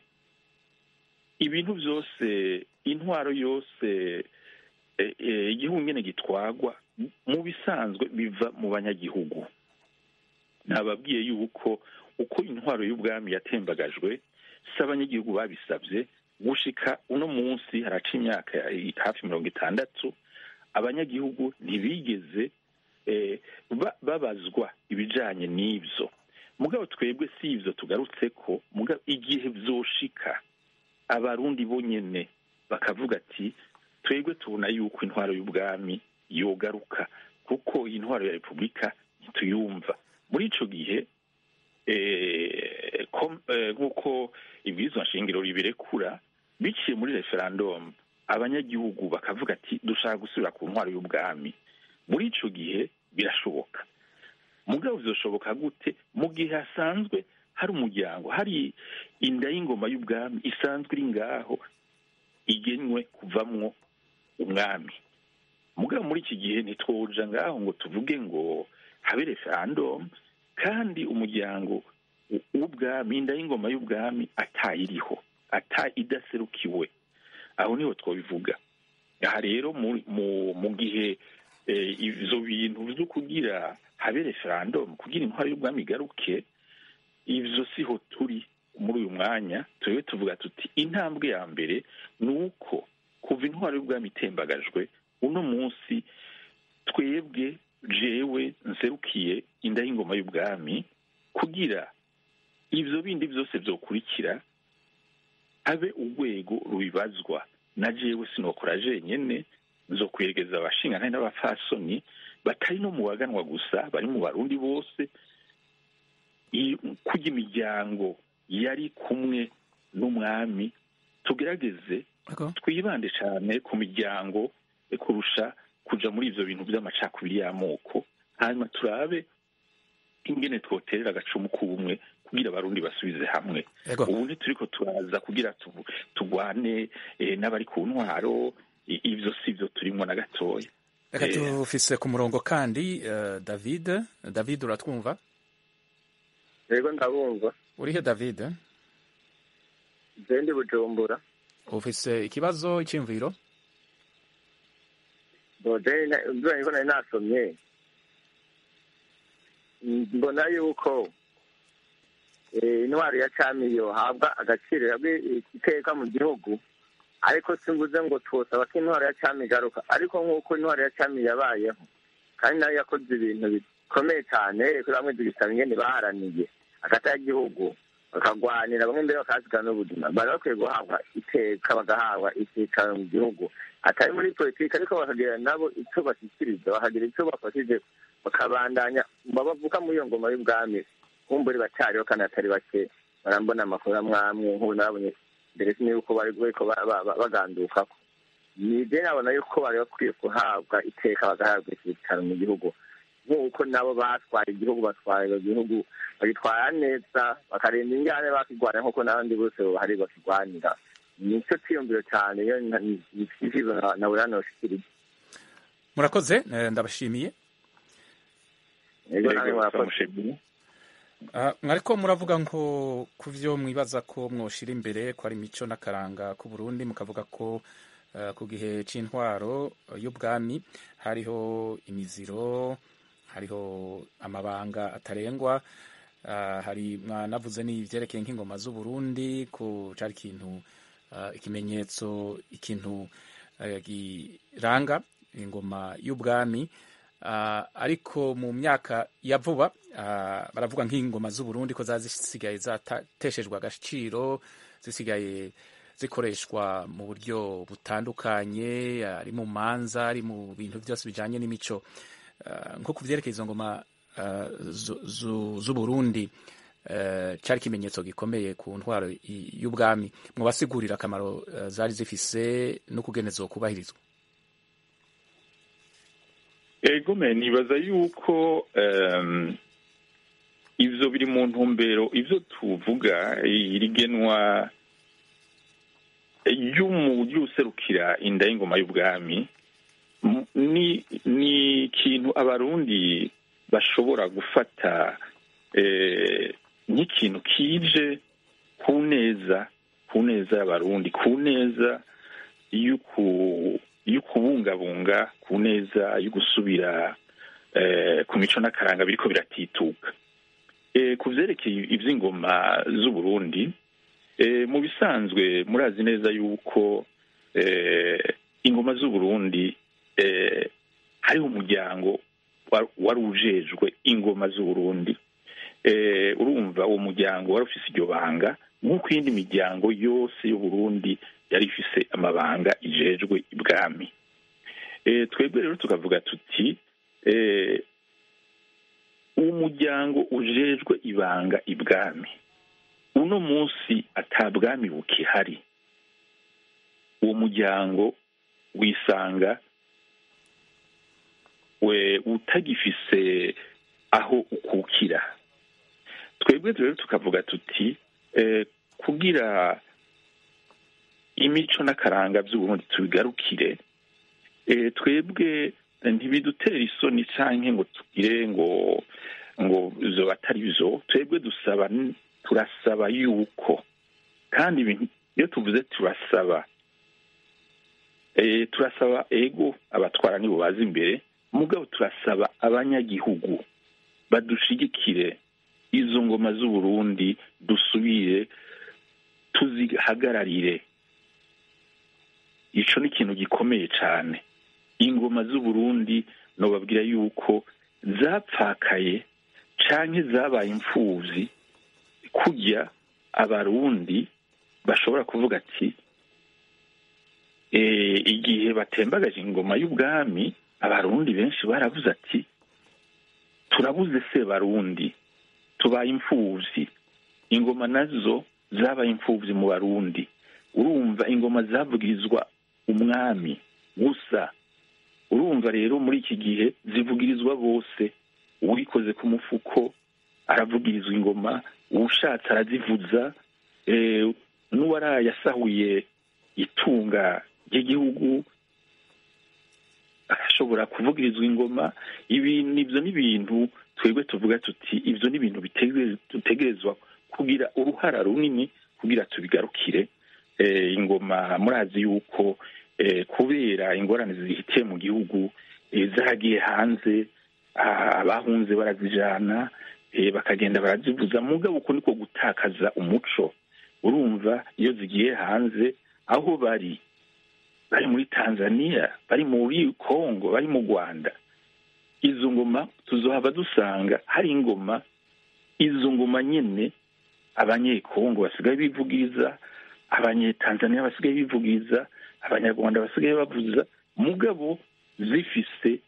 ibintu byose intwaro yose e, e, igihugu nyine gitwagwa mu bisanzwe biva mu banyagihugu nababwiye yuko uko intwaro y'ubwami yatembagajwe si abanyagihugu babisabye gushika uno munsi haraca imyaka hafi mirongo itandatu abanyagihugu ntibigeze eh, ba- babazwa ibijanye n'ivyo mugabo twebwe si ivyo tugarutse ko mugabo igihe vyoshika abarundi bonyene bakavuga ati twebwe tubona yuko intwaro y'ubwami yogaruka kuko iyi ntwaro ya repubulika ntituyumva muri ico gihe eh, kom- eh, nk'uko ibwirizwa nshingiro ribirekura biciye muri referendum abanyagihugu bakavuga ati dushaka gusubira ku ntwaro y'ubwami muri ico gihe birashoboka mugabo bizoshoboka gute mu gihe hasanzwe hari umuryango hari inda y'ingoma y'ubwami isanzwe iri ngaho igenwe kuvamwo umwami mugabo muri iki gihe ntitwoja ngaho ngo tuvuge ngo habe referendum kandi umuryango w- w'ubwami inda y'ingoma y'ubwami atayiriho ata idaserukiwe aho niho twabivuga aha rero mu- mu- mu gihe eh, ivyo bintu vyo kugira habe referendum kugira intwaro y'ubwami igaruke ivyo siho turi muri uyu mwanya turiwe tuvuga tuti intambwe ya mbere ni uko kuva intwaro y'ubwami itembagajwe uno munsi twebwe jewe nserukiye inda y'ingoma y'ubwami kugira ivyo bindi vyose vyokurikira habe urwego rubibazwa na jewe sinokora jenyene nzokweregeza abashingantahe n'abapfasoni batari no mu baganwa gusa bari mu barundi bose i- kurya imiryango yari kumwe n'umwami tugerageze Ego. twibande cyane ku miryango e kurusha kuja muri ivyo bintu vy'amacakubiri y'amoko hanyuma turabe ingene twoterera agacumu k'ubumwe kugira abarundi basubize hamwe Ego. ubu ntituriko turaza kugira tu- tugwane eh, n'abari ku ntwaro i- ivyo si vyo turimwo na gatoya reka Eh. tufise ku murongo kandi eh, david david uratwumva yego ndabumva urihe david je ndi bujumbura ufise ikibazo iciyumviro boje ibyo niko nari nasomye mbona yuko eh, intwaro ya cami yohabwa agaciro yabwe iteka mu gihugu ariko simvuze ngo twosaba ko intwaro ya cami igaruka ariko nk'uko intwaro ya cami yabayeho kandi nayo yakoze ibintu bikomeye cyane kuri bamwe tugisaba ingene baharaniye hagati y'igihugu bakagwanira bamwe mbere bakahasigara n'ubuzima bari bakwiye guhabwa iteka bagahabwa icyicaro mu gihugu atari muri politiki ariko bakagira nabo icyo bashyikiriza bakagira icyo bafashije bakabandanya babavuka muri iyo ngoma y'ubwami kumburi batariho kandi atari bake barambona amakuru amwe amwe nk'ubu nabonye mbere sinzi yuko bari bariko ba- ba- ba- bagandukako ni je nabona yuko bari bakwiye guhabwa iteka bagahabwa icyicaro mu gihugu nk'uko nabo batwaye igihugu batwaye igihugu bagitwara neza bakarinda ingane bakigwanira nk'uko n'abandi bose bahari bakigwanira nicyo cyiyumviro cyane iyo icyifuzo na buri hano bashikirije murakoze eh, ndabashimiye yego namwe Yego, murakoze turamushimiye. Ah, mwariko muravuga ngo ku vyo mwibaza ko mwoshira imbere ko ari imico n'akaranga ku Burundi mukavuga ko eh, ku gihe c'intwaro y'ubwami hariho imiziro hariho amabanga atarengwa ah, hari mwanavuze n'ivyerekeye nk'ingoma z'Uburundi ko cari ikintu ah, ikimenyetso ikintu eh, giranga ingoma y'ubwami Ah, ariko mu myaka ya vuba ah, baravuga nk'ingoma z'uburundi ko zaba zisigaye zateshejwe agaciro zisigaye zikoreshwa mu buryo butandukanye ari mu manza ari mu bintu byose bijanye n'imico Ah, nko ku vyerekeye izo ngoma ah, zu- zu- z'uburundi eh, cari ikimenyetso gikomeye ku ntwaro i- y'ubwami mubasigurira akamaro eh, zari zifise n'ukugene zokubahirizwa ego me nibaza yuko em, ivyo biri mu ntumbero ivyo tuvuga irigenwa ry'userukira inda y'ingoma y'ubwami m- ni ni ikintu abarundi bashobora gufata eh, nk'ikintu kije ku neza ku neza y'abarundi ku neza y'uku y'ukubungabunga ku neza yo gusubira eh, ku mico n'akaranga biriko biratituka eh, ku vyerekeye ivy'ingoma z'uburundi eh, mu bisanzwe murazi neza yuko eh, ingoma z'uburundi eh, hariho umuryango wa- wari ujejwe ingoma z'uburundi eh, urumva uwo muryango wari ufise iryo banga nk'uko iyindi miryango yose y'uburundi yari ifise amabanga ijejwe ibwami e, twebwe rero tukavuga tuti e, umuryango ujejwe ibanga ibwami uno munsi atabwami bukihari uwo muryango wisanga we utagifise aho ukukira twebwe rero tukavuga tuti eh, kugira imico n'akaranga by'uburundi tubigarukire eh, twebwe ntibidutera isoni canke ngo tugire ngo ngo zo atari byo twebwe dusaba turasaba yuko kandi ibintu iyo tuvuze turasaba eh, turasaba ego abatwara nibo baza imbere mugabo turasaba abanyagihugu badushigikire izo ngoma z'uburundi dusubire tuzihagararire ico ni ikintu gikomeye cane ingoma z'uburundi nobabwira yuko zapfakaye canke zabaye imfuvyi kurya abarundi bashobora kuvuga ati eh, igihe batembagaje ingoma y'ubwami abarundi benshi baravuze ati turabuze se barundi tubaye imfuvyi ingoma nazo zabaye imfuvyi mu barundi urumva ingoma zavugirizwa umwami gusa urumva rero muri iki gihe zivugirizwa bose uwikoze ku mufuko aravugirizwa ingoma uwushatse arazivuza eh, n'uwarayasahuye itunga ry'igihugu ashobora kuvugirizwa ingoma ibi nibyo ni ibintu twebwe tuvuga tuti ibyo ni ibintu dutegerezwa kugira uruhara runini kugira tubigarukire eh, ingoma murazi yuko eh, kubera ingorane zihitiye mu gihugu eh, zaragiye hanze ah, abahunze barazijana eh, bakagenda barazivuza mugabo uko niko gutakaza umuco urumva iyo zigiye hanze aho bari bari muri tanzania bari muri congo bari mu rwanda izo ngoma tuzohava dusanga hari ingoma izo ngoma nyine abanyekongo basigaye bivugiriza abanyetanzania basigaye bivugiriza abanyarwanda basigaye bavuza mugabo zifise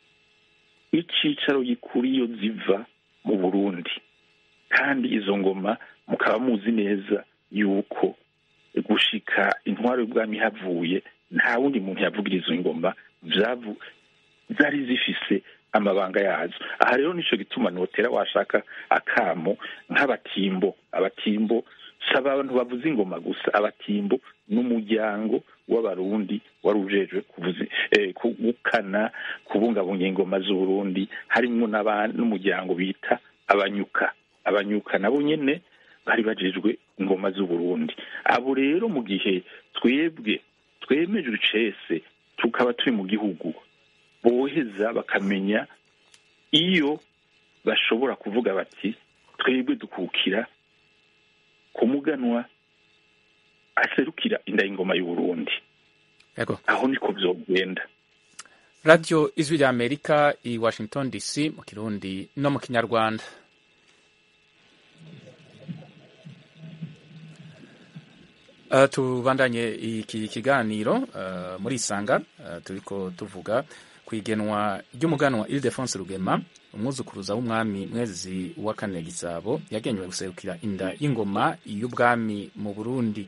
icicaro gikuru iyo ziva mu burundi kandi izo ngoma mukaba muzi neza yuko gushika intwaro y'ubwami havuye nta wundi muntu yavugiriza ingoma vyavu zari zifise amabanga yazo aha rero nico gituma notera washaka akamo nk'abatimbo abatimbo si abantu bavuza ingoma gusa abatimbo n'umuryango w'abarundi wari ujejwe kuvuza eh, gukana kubungabunga ingoma z'uburundi harimwo n'umuryango bita abanyuka abanyuka nabo nyene bari bajejwe ingoma z'uburundi abo rero mu gihe twebwe twemejwe icese tukaba turi mu gihugu boheza bakamenya iyo bashobora kuvuga bati twebwe dukukira ku muganwa aserukira inda y'ingoma y'uburundi Yego. aho niko vyogenda radiyo ijwi rya amerika i washington dc mu kirundi no mu kinyarwanda Uh, tubandanye iki kiganiro uh, muri isanga uh, turiko tuvuga ku igenwa ry'umuganwa Ildefonse Rugema umwuzukuruza w'umwami mwezi wa kane Gisabo yagenywe guserukira inda y'ingoma y'ubwami mu Burundi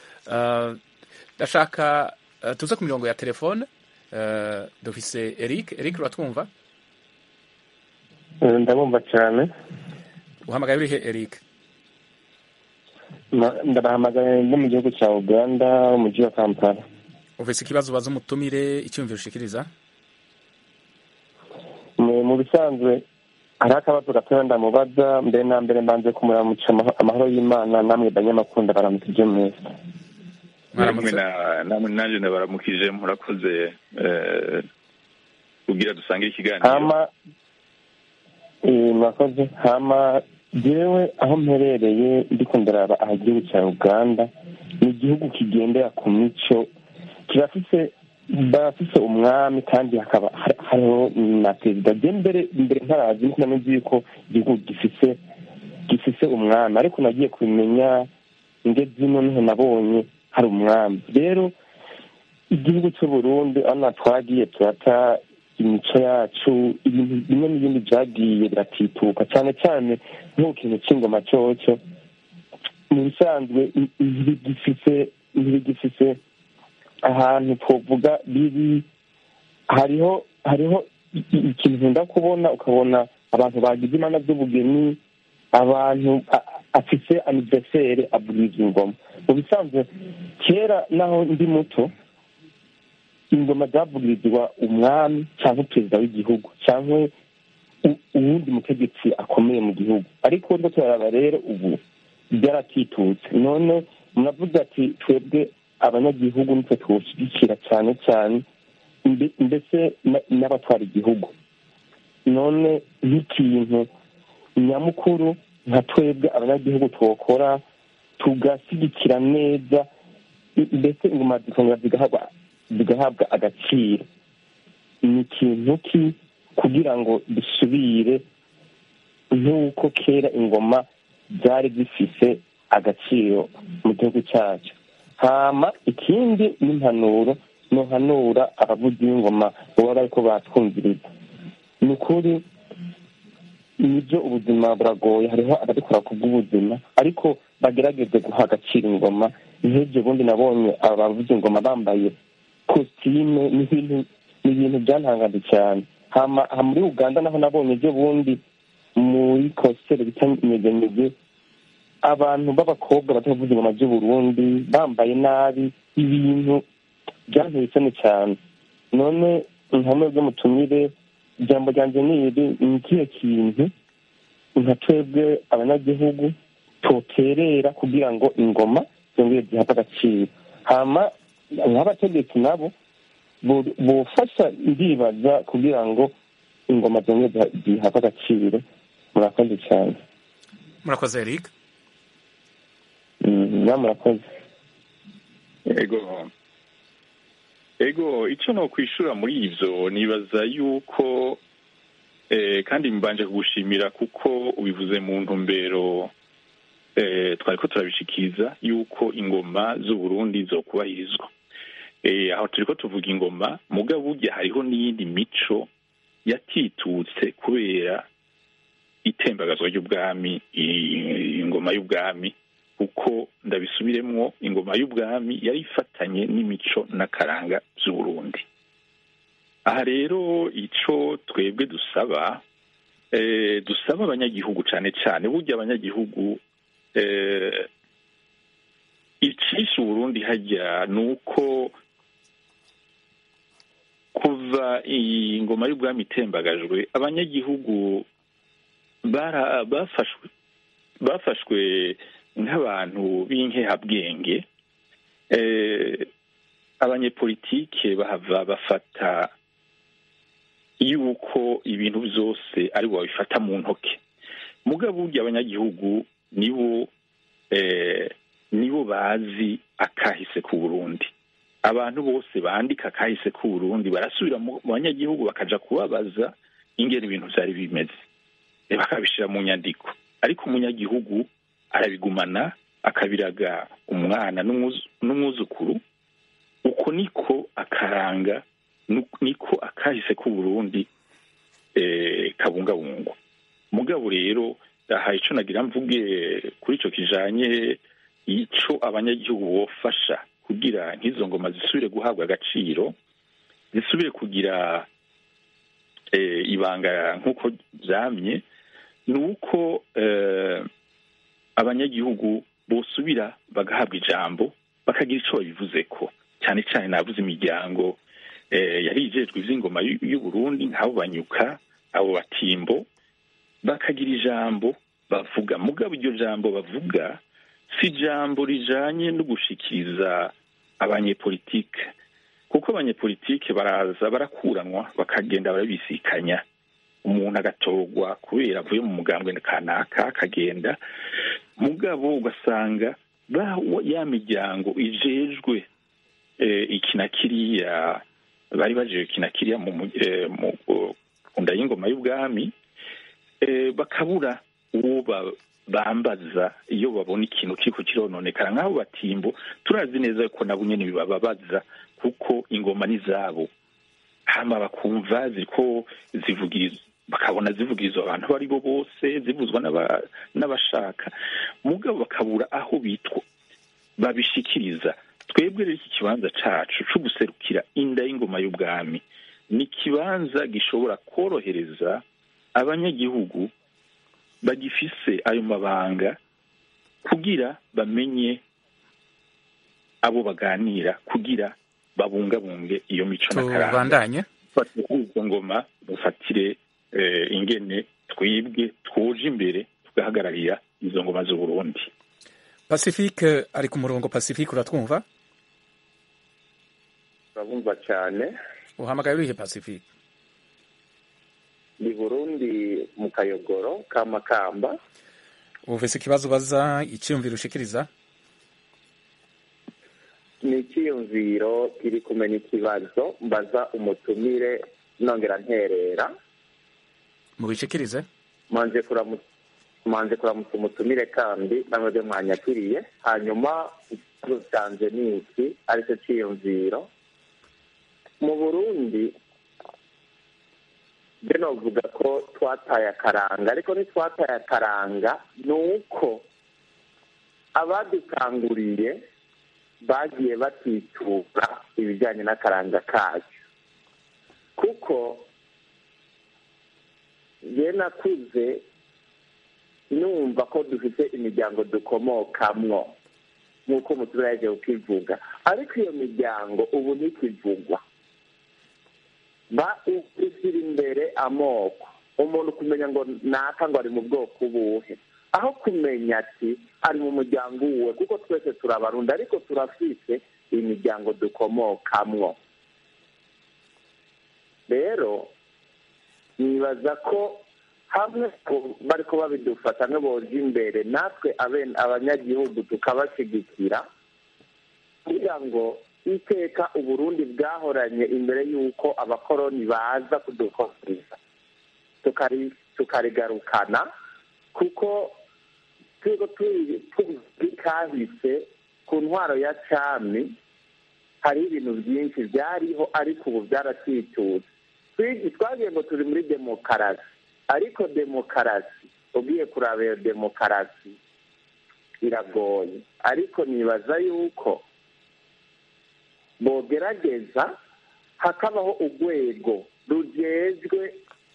ndashaka tuze ku mirongo ya telefone dufise Eric Eric uratwumva ndabumva cyane uhamagaye urihe Eric ndabahamagaye no mu gihugu cya uganda umujyi wa kampala ufise ikibazo ubaza umutumire icyumviro ushikiriza mu bisanzwe hari akabazo gatoya ndamubaza mbere na mbere mbanze kumuramuca amahoro y'imana namwe banyamakunda baramukije mwese namwe namwe nanjye ndabaramukije murakoze kugira dusangire ikiganiro hama murakoze hama jewe aho mperereye ndiko ndaraba aha igihugu cya uganda ni igihugu kigendera ku mico kirafise barafise umwami kandi hakaba hariho na perezida je mbere mbere ntarazi niko namenye yuko igihugu gifise gifise umwami ariko nagiye kubimenya inge zino niho nabonye hari umwami rero igihugu cy'uburundi aho twagiye turata imico yacu ibintu bimwe n'ibindi byagiye biratituka cyane cyane nk'ikintu cy'ingoma cyoco mu bisanzwe ntibigifise ntibigifise ahantu twovuga biri hariho hariho ikintu nkunda kubona ukabona abantu bagize imana z'ubugeni abantu afise aniversere avugiza ingoma mu bisanzwe kera naho ndi muto ingoma zavugirizwa umwami cyangwa perezida w'igihugu cyangwa uwundi mutegetsi akomeye mu gihugu ariko rwo turaraba rero ubu byaratitutse none muravuze ati twebwe abanyagihugu nitwe tuwushyigikira cyane cyane mbese n'abatwara igihugu none nk'ikintu nyamukuru nka twebwe abanyagihugu tuwukora tugashyigikira neza mbese ingoma zikongera zigahabwa zigahabwa agaciro ni ikintu ki kugira ngo dusubire nk'uko kera ingoma zari zifise agaciro mu gihugu cyacu hama ikindi n'impanuro ntuhanura abavuzi b'ingoma baba bariko batwumviriza ni ukuri nibyo ubuzima buragoye hariho ababikora ku bw'ubuzima ariko bagerageze guha agaciro ingoma nk'ibyo bundi nabonye abavuza ingoma bambaye kositime ni ibintu byantangaje cyane hama muri uganda naho nabonye ibyo bundi muri kositeri bita nyeganyege abantu b'abakobwa batavuza ingoma by'uburundi bambaye nabi ibintu byanteye isoni cyane none nka mwebwe mutumire ijambo ryanjye ni iri ni ikihe kintu nka twebwe abanyagihugu toterera kugira ngo ingoma zongere zihabwe agaciro hama nk'abategetsi nabo bufasha ndibaza kugira ngo ingoma zongere zihabwe agaciro murakoze cyane murakoze eric na murakoze ego ego icyo no kwishura muri ibyo nibaza yuko kandi mbanje kugushimira kuko ubivuze mu ntumbero twari ko turabishikiza yuko ingoma z'uburundi zo kubahirizwa aho turi ko tuvuga ingoma mugabo burya hariho n'iyindi mico yatitutse kubera itembagazwa ry'ubwami ingoma y'ubwami kuko ndabisubiremwo ingoma y'ubwami yari ifatanye n'imico n'akaranga by'uburundi aha rero icyo twebwe dusaba dusaba abanyagihugu cyane cyane burya abanyagihugu icisha uburundi hajya ni uko kuva iyi ngoma y'ubwami itembagajwe abanyagihugu bafashwe bafashwe nk'abantu b'inkehabwenge abanyepolitike bahava bafata yuko ibintu byose ari bo babifata mu ntoki mugabo burya abanyagihugu nibo nibo bazi akahise ku burundi abantu bose bandika akahise ku burundi barasubira mu banyagihugu bakaja kubabaza ingene ibintu byari bimeze bakabishyira mu nyandiko ariko umunyagihugu arabigumana akabiraga umwana n'umwuzukuru uko niko akaranga niko akahise k'uburundi kabungabungwa mugabo rero aha icyo nagira mvuge kuri icyo kijanye icyo abanyagihugu bofasha kugira nk'izo ngoma zisubire guhabwa agaciro zisubire kugira ibanga nk'uko byamye ni uko abanyagihugu bosubira bagahabwa ijambo bakagira icyo babivuze ko cyane cyane navuze imiryango yari ijejwe iby'ingoma y'uburundi nk'abo banyuka abo batimbo bakagira ijambo bavuga mugabo iryo jambo bavuga si ijambo rijanye no gushikiriza abanyepolitike kuko abanyepolitike baraza barakuranwa bakagenda barabisikanya umuntu agatorwa kubera avuye mu mugambwe kanaka akagenda mugabo ugasanga ya miryango ijejwe iki na kiriya bari bajeje iki na kiriya mu nda y'ingoma y'ubwami bakabura uwo bambaza iyo babona ikintu kiriko kirononekara nk'abo batimbo turazi neza ko nabo nyene bibababaza kuko ingoma ni zabo hama bakumva ziriko zivugiriza bakabona zivugirizwa abantu abo ari bo bose zivuzwa n'aba- n'abashaka mugabo bakabura aho bitwa babishikiriza twebwe rero iki kibanza cacu co guserukira inda y'ingoma y'ubwami ni ikibanza gishobora korohereza abanyagihugu bagifise ayo mabanga kugira bamenye abo baganira kugira babungabunge iyo mico n'akaranga tubandanye dufatire kuri izo ngoma dufatire eh, ingene twibwe twuje imbere tugahagararira izo ngoma z'uburundi pacifique ari ku murongo pacifique uratwumva urabumva cyane uhamagaye urihe pacifique ni burundi mu kayogoro ka makamba ufise ikibazo ubaza icyiyumviro ushikiriza ni icyiyumviro kiri kumenya ikibazo mbaza umutumire nongera nterera mubishikirize manje kuramutsa manje kuramutsa umutumire kandi namwebwe mwanyakiriye hanyuma ikibazo canje ni iki aricyo cyiyumviro mu burundi byo novuga ko twataye akaranga ariko ntitwataye akaranga ni uko abadukanguriye bagiye batitura ibijyanye n'akaranga kacu kuko njye nakuze numva ko dufite imiryango dukomokamwo nk'uko umuturage yagiye ukivuga ariko iyo miryango ubu ntikivugwa ushyira imbere amoko umuntu kumenya ngo naka ngo ari mu bwoko buhe aho kumenya ati ari mu muryango uwe kuko twese turabarundi ariko turafite imiryango dukomokamwo rero nibaza ko hamwe bari ko babidufata nk'aboje imbere natwe abanyagihugu tukabashyigikira kugira ngo iteka uburundi bwahoranye imbere y'uko abakoroni baza kudukorera tukarigarukana kuko turiho turi kahise ku ntwaro ya cami hariho ibintu byinshi byariho ariko ubu byaratitutse twagiye ngo turi muri demokarasi ariko demokarasi ugiye kuraba iyo demokarasi iragoye ariko nibaza yuko bogerageza hakabaho urwego rugejwe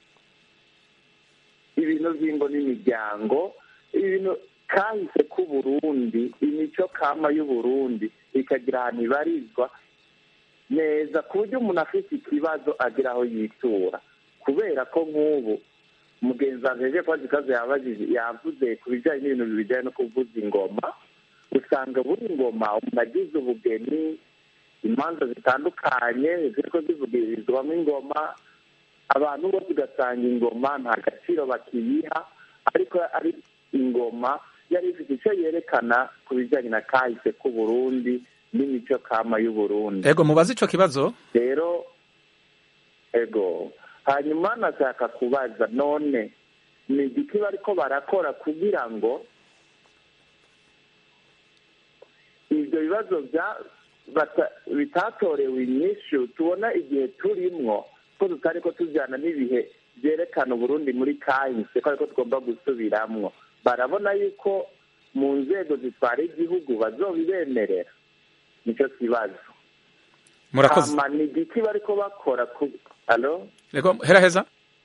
ibintu by'ingo n'imiryango ibintu kahise k'uburundi imico kama y'uburundi ikagira ahantu ibarizwa neza ku buryo umuntu afite ikibazo agira aho yitura kubera ko nk'ubu mugenzi wanjye yaje kubaza ikibazo yavuze ku bijyanye n'ibintu bijyanye no kuvuza ingoma usanga buri ngoma umuntu agize ubugeni imanza zitandukanye ziriko zivugirizwamo ingoma abantu bose ugasanga ingoma nta gaciro bakiyiha ariko ari ingoma yari ifite icyo yerekana ku bijyanye na kahise k'uburundi n'imico kama y'uburundi ego mubaze ico kibazo rero ego hanyuma nashaka kubaza none ni igiki bariko barakora kugira ngo ibyo bibazo bitatorewe inyishu tubona igihe turimwo ko tutari ko tujyana n'ibihe byerekana uburundi muri kahise ko ariko tugomba gusubiramwo barabona yuko mu nzego zitwara igihugu bazobibemerera nicyo kibazo murakoze ni igiki bariko bakora ku alo ego heraheza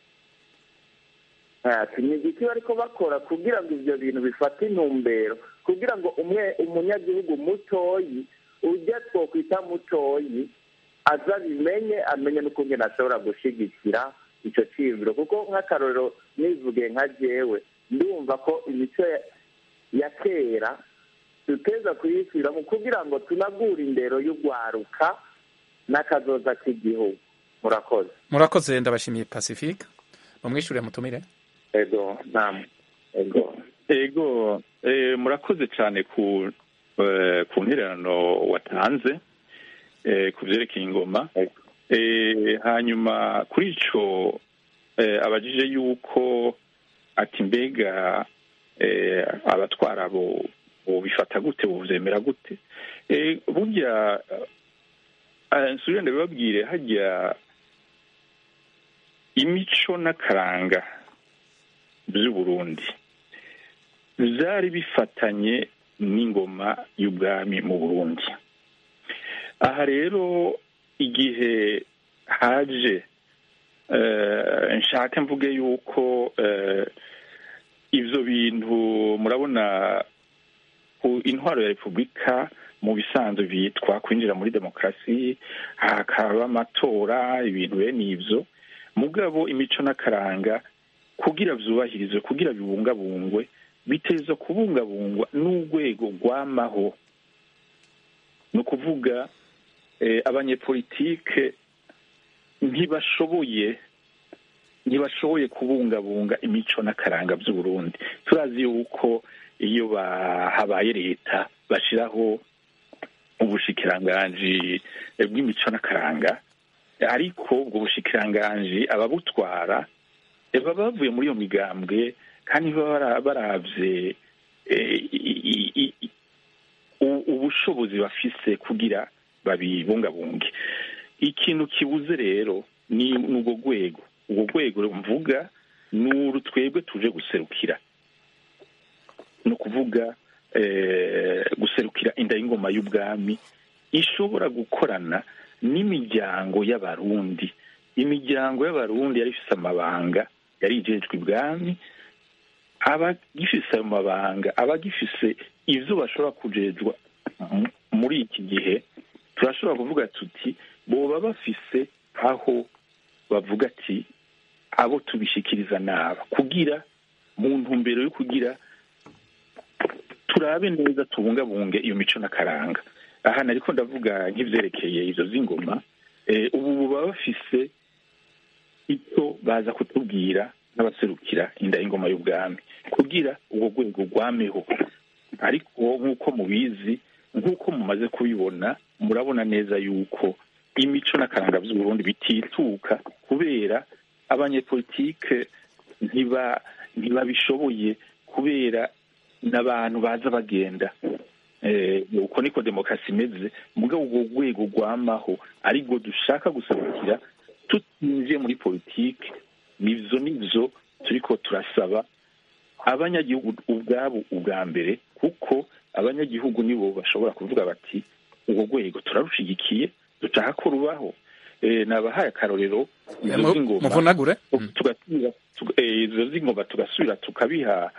ni igiki bariko bakora kugira ngo ibyo bintu bifate intumbero kugira ngo umwe umunyagihugu mutoyi ujya twokwita mutoyi aza abimenye amenye n'ukungene ashobora gushigikira icyo cyiyumviro kuko nk'akarorero nivuge nka jewe ndumva ko imico ya kera duteza kuyisubiramo kugira ngo tunagure indero y'urwaruka n'akazoza k'igihugu murakoze murakoze ndabashimiye pacifique mumwishyurire mutumire ego namwe ego ego murakoze cyane ku ku ntererano watanze ku byerekeye ingoma hanyuma kuri icyo abajije yuko ati mbega abatwara bo bifata gute bubyemera gute burya nsubire ndabibabwire hajya imico n'akaranga by'uburundi byari bifatanye n'ingoma y'ubwami mu burundi aha rero igihe haje nshaka mvuge yuko ibyo bintu murabona ku intwaro ya repubulika mu bisanzwe bitwa kwinjira muri demokarasi hakaba amatora ibintu bene ibyo mugabo imico n'akaranga kugira byubahirizwe kugira bibungabungwe biteza kubungabungwa n'urwego rwamaho ni ukuvuga abanyepolitike ntibashoboye ntibashoboye kubungabunga imico n'akaranga by'uburundi turazi yuko iyo habaye leta bashyiraho ubushikiranganji bw'imico n'akaranga ariko ubwo bushikiranganji ababutwara baba bavuye muri iyo migambwe kandi baba barabye ubushobozi bafise kugira babibungabunge ikintu kibuze rero ni urwo rwego urwo rwego mvuga ni uru twebwe tuje guserukira ni ukuvuga guserukira inda y'ingoma y'ubwami ishobora gukorana n'imiryango y'abarundi imiryango y'abarundi yari ifite amabanga yari igejwe ibwami abagifise ayo mabanga abagifise ibyo bashobora kujejwa muri iki gihe turashobora kuvuga tuti boba bafise aho bavuga ati abo tubishikiriza naba kugira mu ntumbero yo kugira turabe neza tubungabunge iyo mico n'akaranga aha nariko ndavuga nk'ivyerekeye izo z'ingoma ubu baba bafise icyo baza kutubwira n'abaserukira inda y'ingoma y'ubwami kugira ubwo rwego rwameho ariko nk'uko mubizi nk'uko mumaze kubibona murabona neza yuko imico n'akaranga by'uburundi bitituka kubera abanyepolitike ntiba ntibabishoboye kubera n'abantu baza bagenda uko niko demokarasi imeze mugabo ubwo rwego rwamaho aribwo dushaka guserukira tutinjiye muri politiki nivyo nivyo turiko turasaba abanyagihugu ubwabo ubwa mbere kuko abanyagihugu nibo bashobora kuvuga bati urwo rwego turarushigikiye dushaka ko rubaho nabahaye akarorero izo z'ingoma tugasubira izo z'ingoma tugasubira tukabiha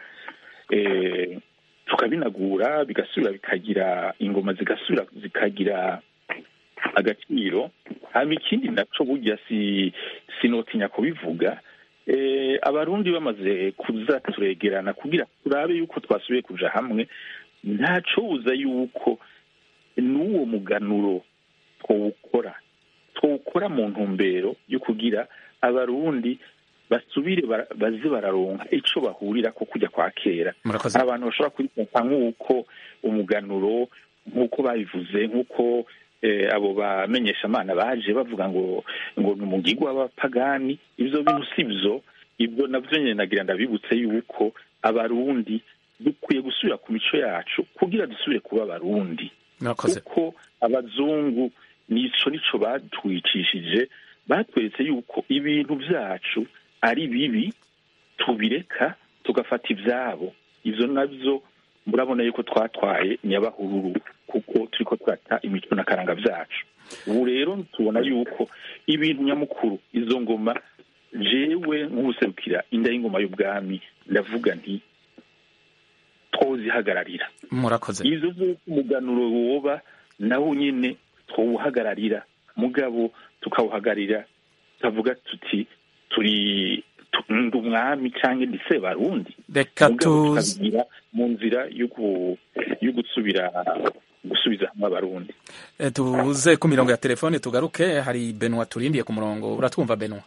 tukabinagura bigasubira bikagira ingoma zigasubira zikagira agaciro hama ikindi naco burya si sinotinya kubivuga abarundi bamaze kuza turegerana kugira turabe yuko twasubiye kuja hamwe ntacobuza yuko n'uwo muganuro twawukora twawukora mu ntumbero yo kugira abarundi basubire baze bararonka ico bahurira ko kujya kwa kera abantu bashobora kwifata nk'uko umuganuro nk'uko babivuze nk'uko abo bamenyeshamana baje bavuga ngo ngo ni umugigwa w'abapagani ibyo bintu si byo ibyo nabyo nyine nagira ndabibutse yuko abarundi dukwiye gusubira ku mico yacu kugira dusubire kuba abarundi kuko abazungu nico nico batwicishije batweretse yuko ibintu byacu ari bibi tubireka tugafata ibyabo ibyo nabyo murabona yuko twatwaye nyabahururu kuko turi ko twata imico n'akaranga byacu ubu rero tubona yuko ibintu nyamukuru izo ngoma jewe nk'ubuserukira inda y'ingoma y'ubwami ndavuga nti twozihagararira murakoze izo z'uko umuganuro woba nawo nyine twawuhagararira mugabo tukawuhagararira tukavuga tuti turi ndi umwami cyangwa ndi sebarundi reka tukabigira mu nzira yo gusubira gusubiza hamwe abarundi tuze ku mirongo ya telefone tugaruke hari benwa turindiye ku murongo uratwumva benwa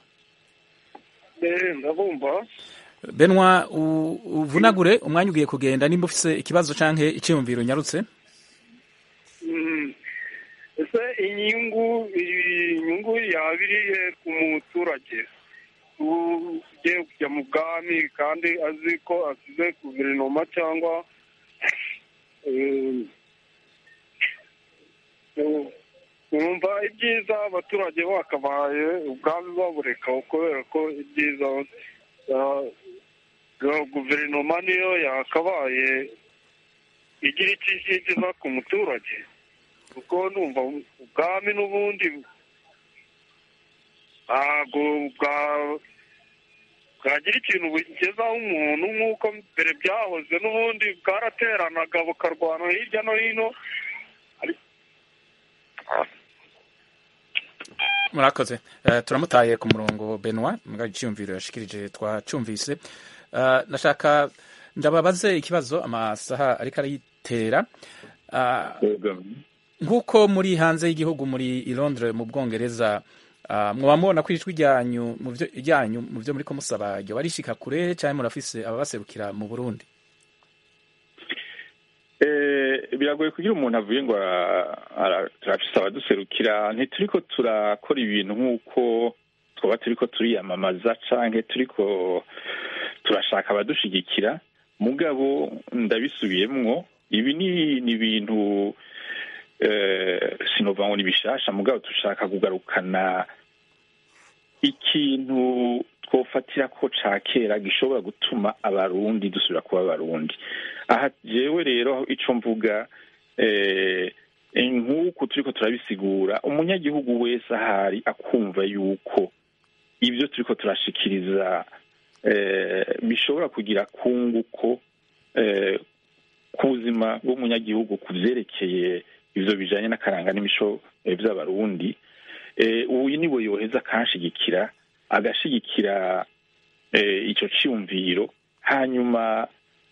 ndabumva benwa uvunagure umwanya ugiye kugenda nimba ufise ikibazo canke icyiyumviro unyarutse ese inyungu inyungu yaba irihe ku muturage ugiye kujya mu bwami kandi azi ko asize guverinoma cyangwa twumva ibyiza abaturage bakabaye ubwami babureka kubera ko ibyiza guverinoma niyo yakabaye igira icyo igeza ku muturage kuko numva ubwami n'ubundi ntabwo bwagira ikintu bugezaho umuntu nk'uko mbere byahoze n'ubundi bwarateranaga bukarwana hirya no hino murakoze turamutaye ku murongo benwa mbwa icyumviro yashikirije twacumvise nashaka ndababaze ikibazo amasaha ariko arayitera nk'uko muri hanze y'igihugu muri i Londres mu bwongereza mwaba mubona ko ijwi ryanyu mu byo muri ko musaba ryo barishika kure cyangwa murafise ababaserukira mu burundi biragoye kugira umuntu avuye ngo turafise abaduserukira ntituriko turakora ibintu nk'uko twaba turiko turiyamamaza canke turiko turashaka abadushigikira mugabo ndabisubiyemwo ibi ni ibintu sinova ngo ni bishasha mugabo dushaka kugarukana ikintu twofatira ko ca kera gishobora gutuma abarundi dusubira kuba abarundi aha jewe rero ico mvuga nk'uku turiko turabisigura umunyagihugu wese ahari akumva yuko ibyo turiko turashikiriza bishobora kugira kunguko ku buzima bw'umunyagihugu ku vyerekeye ivyo bijanye n'akaranga n'imico vy'abarundi uyu niwe yoheza akanshigikira agashigikira ico ciyumviro hanyuma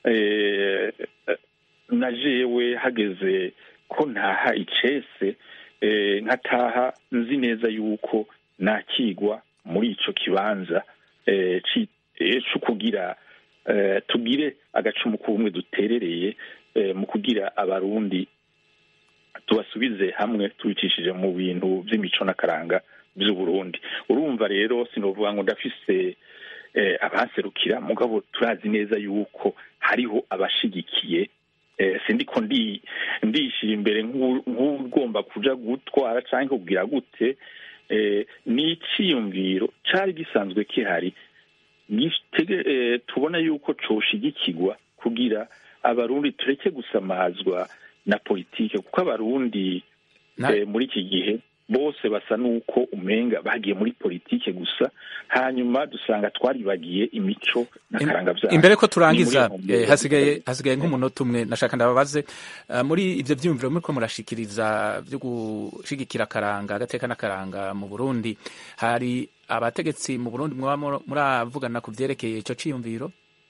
na jewe hageze ko ntaha icese nkataha nzi neza yuko nakigwa muri ico kibanza co kugira tugire agacumu k'ubumwe duterereye mu kugira abarundi tubasubize hamwe tubicishije mu bintu by'imico n'akaranga by'uburundi urumva rero sinovuga ngo ndafise abaserukira mugabo turazi neza yuko hariho abashigikiye sindiko ndishyira imbere nk'ugomba kuja gutwara cyangwa kugira gute ni icyiyumviro cyari gisanzwe kihari tubona yuko coshigikirwa kugira abarundi tureke gusamazwa na politike kuko abarundi muri iki gihe bose basa n'uko umenga bagiye muri politike gusa hanyuma dusanga twaribagiye imico n'akaranga byabo imbere ko turangiza hasigaye hasigaye nk'umunota umwe nashaka ndababaze muri ibyo byiyumviro muri ko murashikiriza byo gushigikira akaranga agateka n'akaranga mu burundi hari abategetsi mu burundi mwaba muravugana ku byerekeye icyo cyiyumviro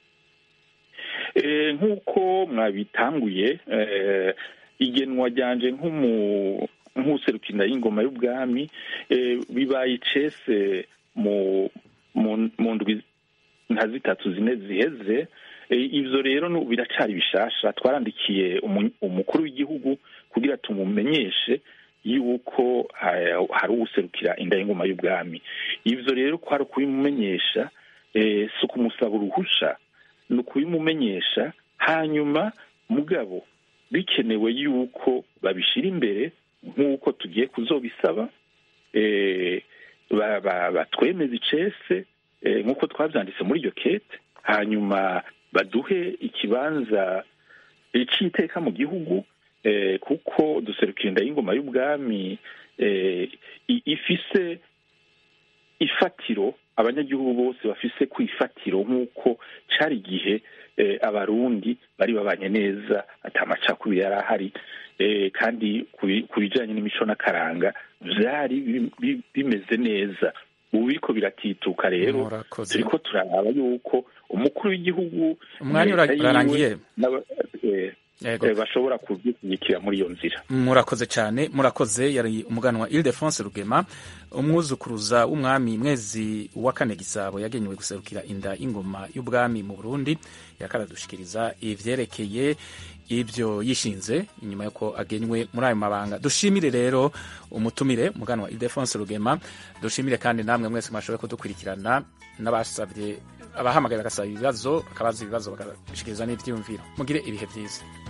nk'uko mwabitanguye igenwa ryanje nk'userukira y'ingoma y'ubwami bibaye icese mu ndwi nka zitatu zine ziheze ibyo rero biracari bishasha twarandikiye umukuru w'igihugu kugira tumumenyeshe yuko hari uwuserukira inda y'ingoma y'ubwami ibyo rero ko hari ukubimumenyesha si ukumusaba uruhusha ni ukubimumenyesha hanyuma mugabo bikenewe yuko babishyira imbere nk'uko tugiye kuzobisaba batwemeza icese nk'uko twabyanditse muri iryo kete hanyuma baduhe ikibanza cy'iteka mu gihugu kuko duserukira inda y'ingoma y'ubwami ifise ifatiro abanyagihugu bose bafise ku ifatiro nk'uko cyari igihe abarundi bari babanye neza atamacakubiri yari ahari kandi ku bijyanye n'imico n'akaranga byari bimeze neza ubu biriko biratituka rero turiko turaraba yuko umukuru w'igihugu umwanya urarangiye bashobora kubyishyigikira muri iyo nzira murakoze cyane murakoze yari umuganwa Ildefonse Rugema umwuzukuruza w'umwami mwezi wa kane gisabo yagenewe guserukira inda ingoma y'ubwami mu Burundi yakaradushikiriza ivyerekeye ibyo yishinze inyuma yuko agenywe muri ayo mabanga dushimire rero umutumire umuganwa Ildefonse Rugema dushimire kandi namwe mwese mwashoboye kudukurikirana n'abasabye abahamagaye bagasaba ibibazo bakabaza ibibazo bagashikiriza n'ivyiyumviro mugire ibihe byiza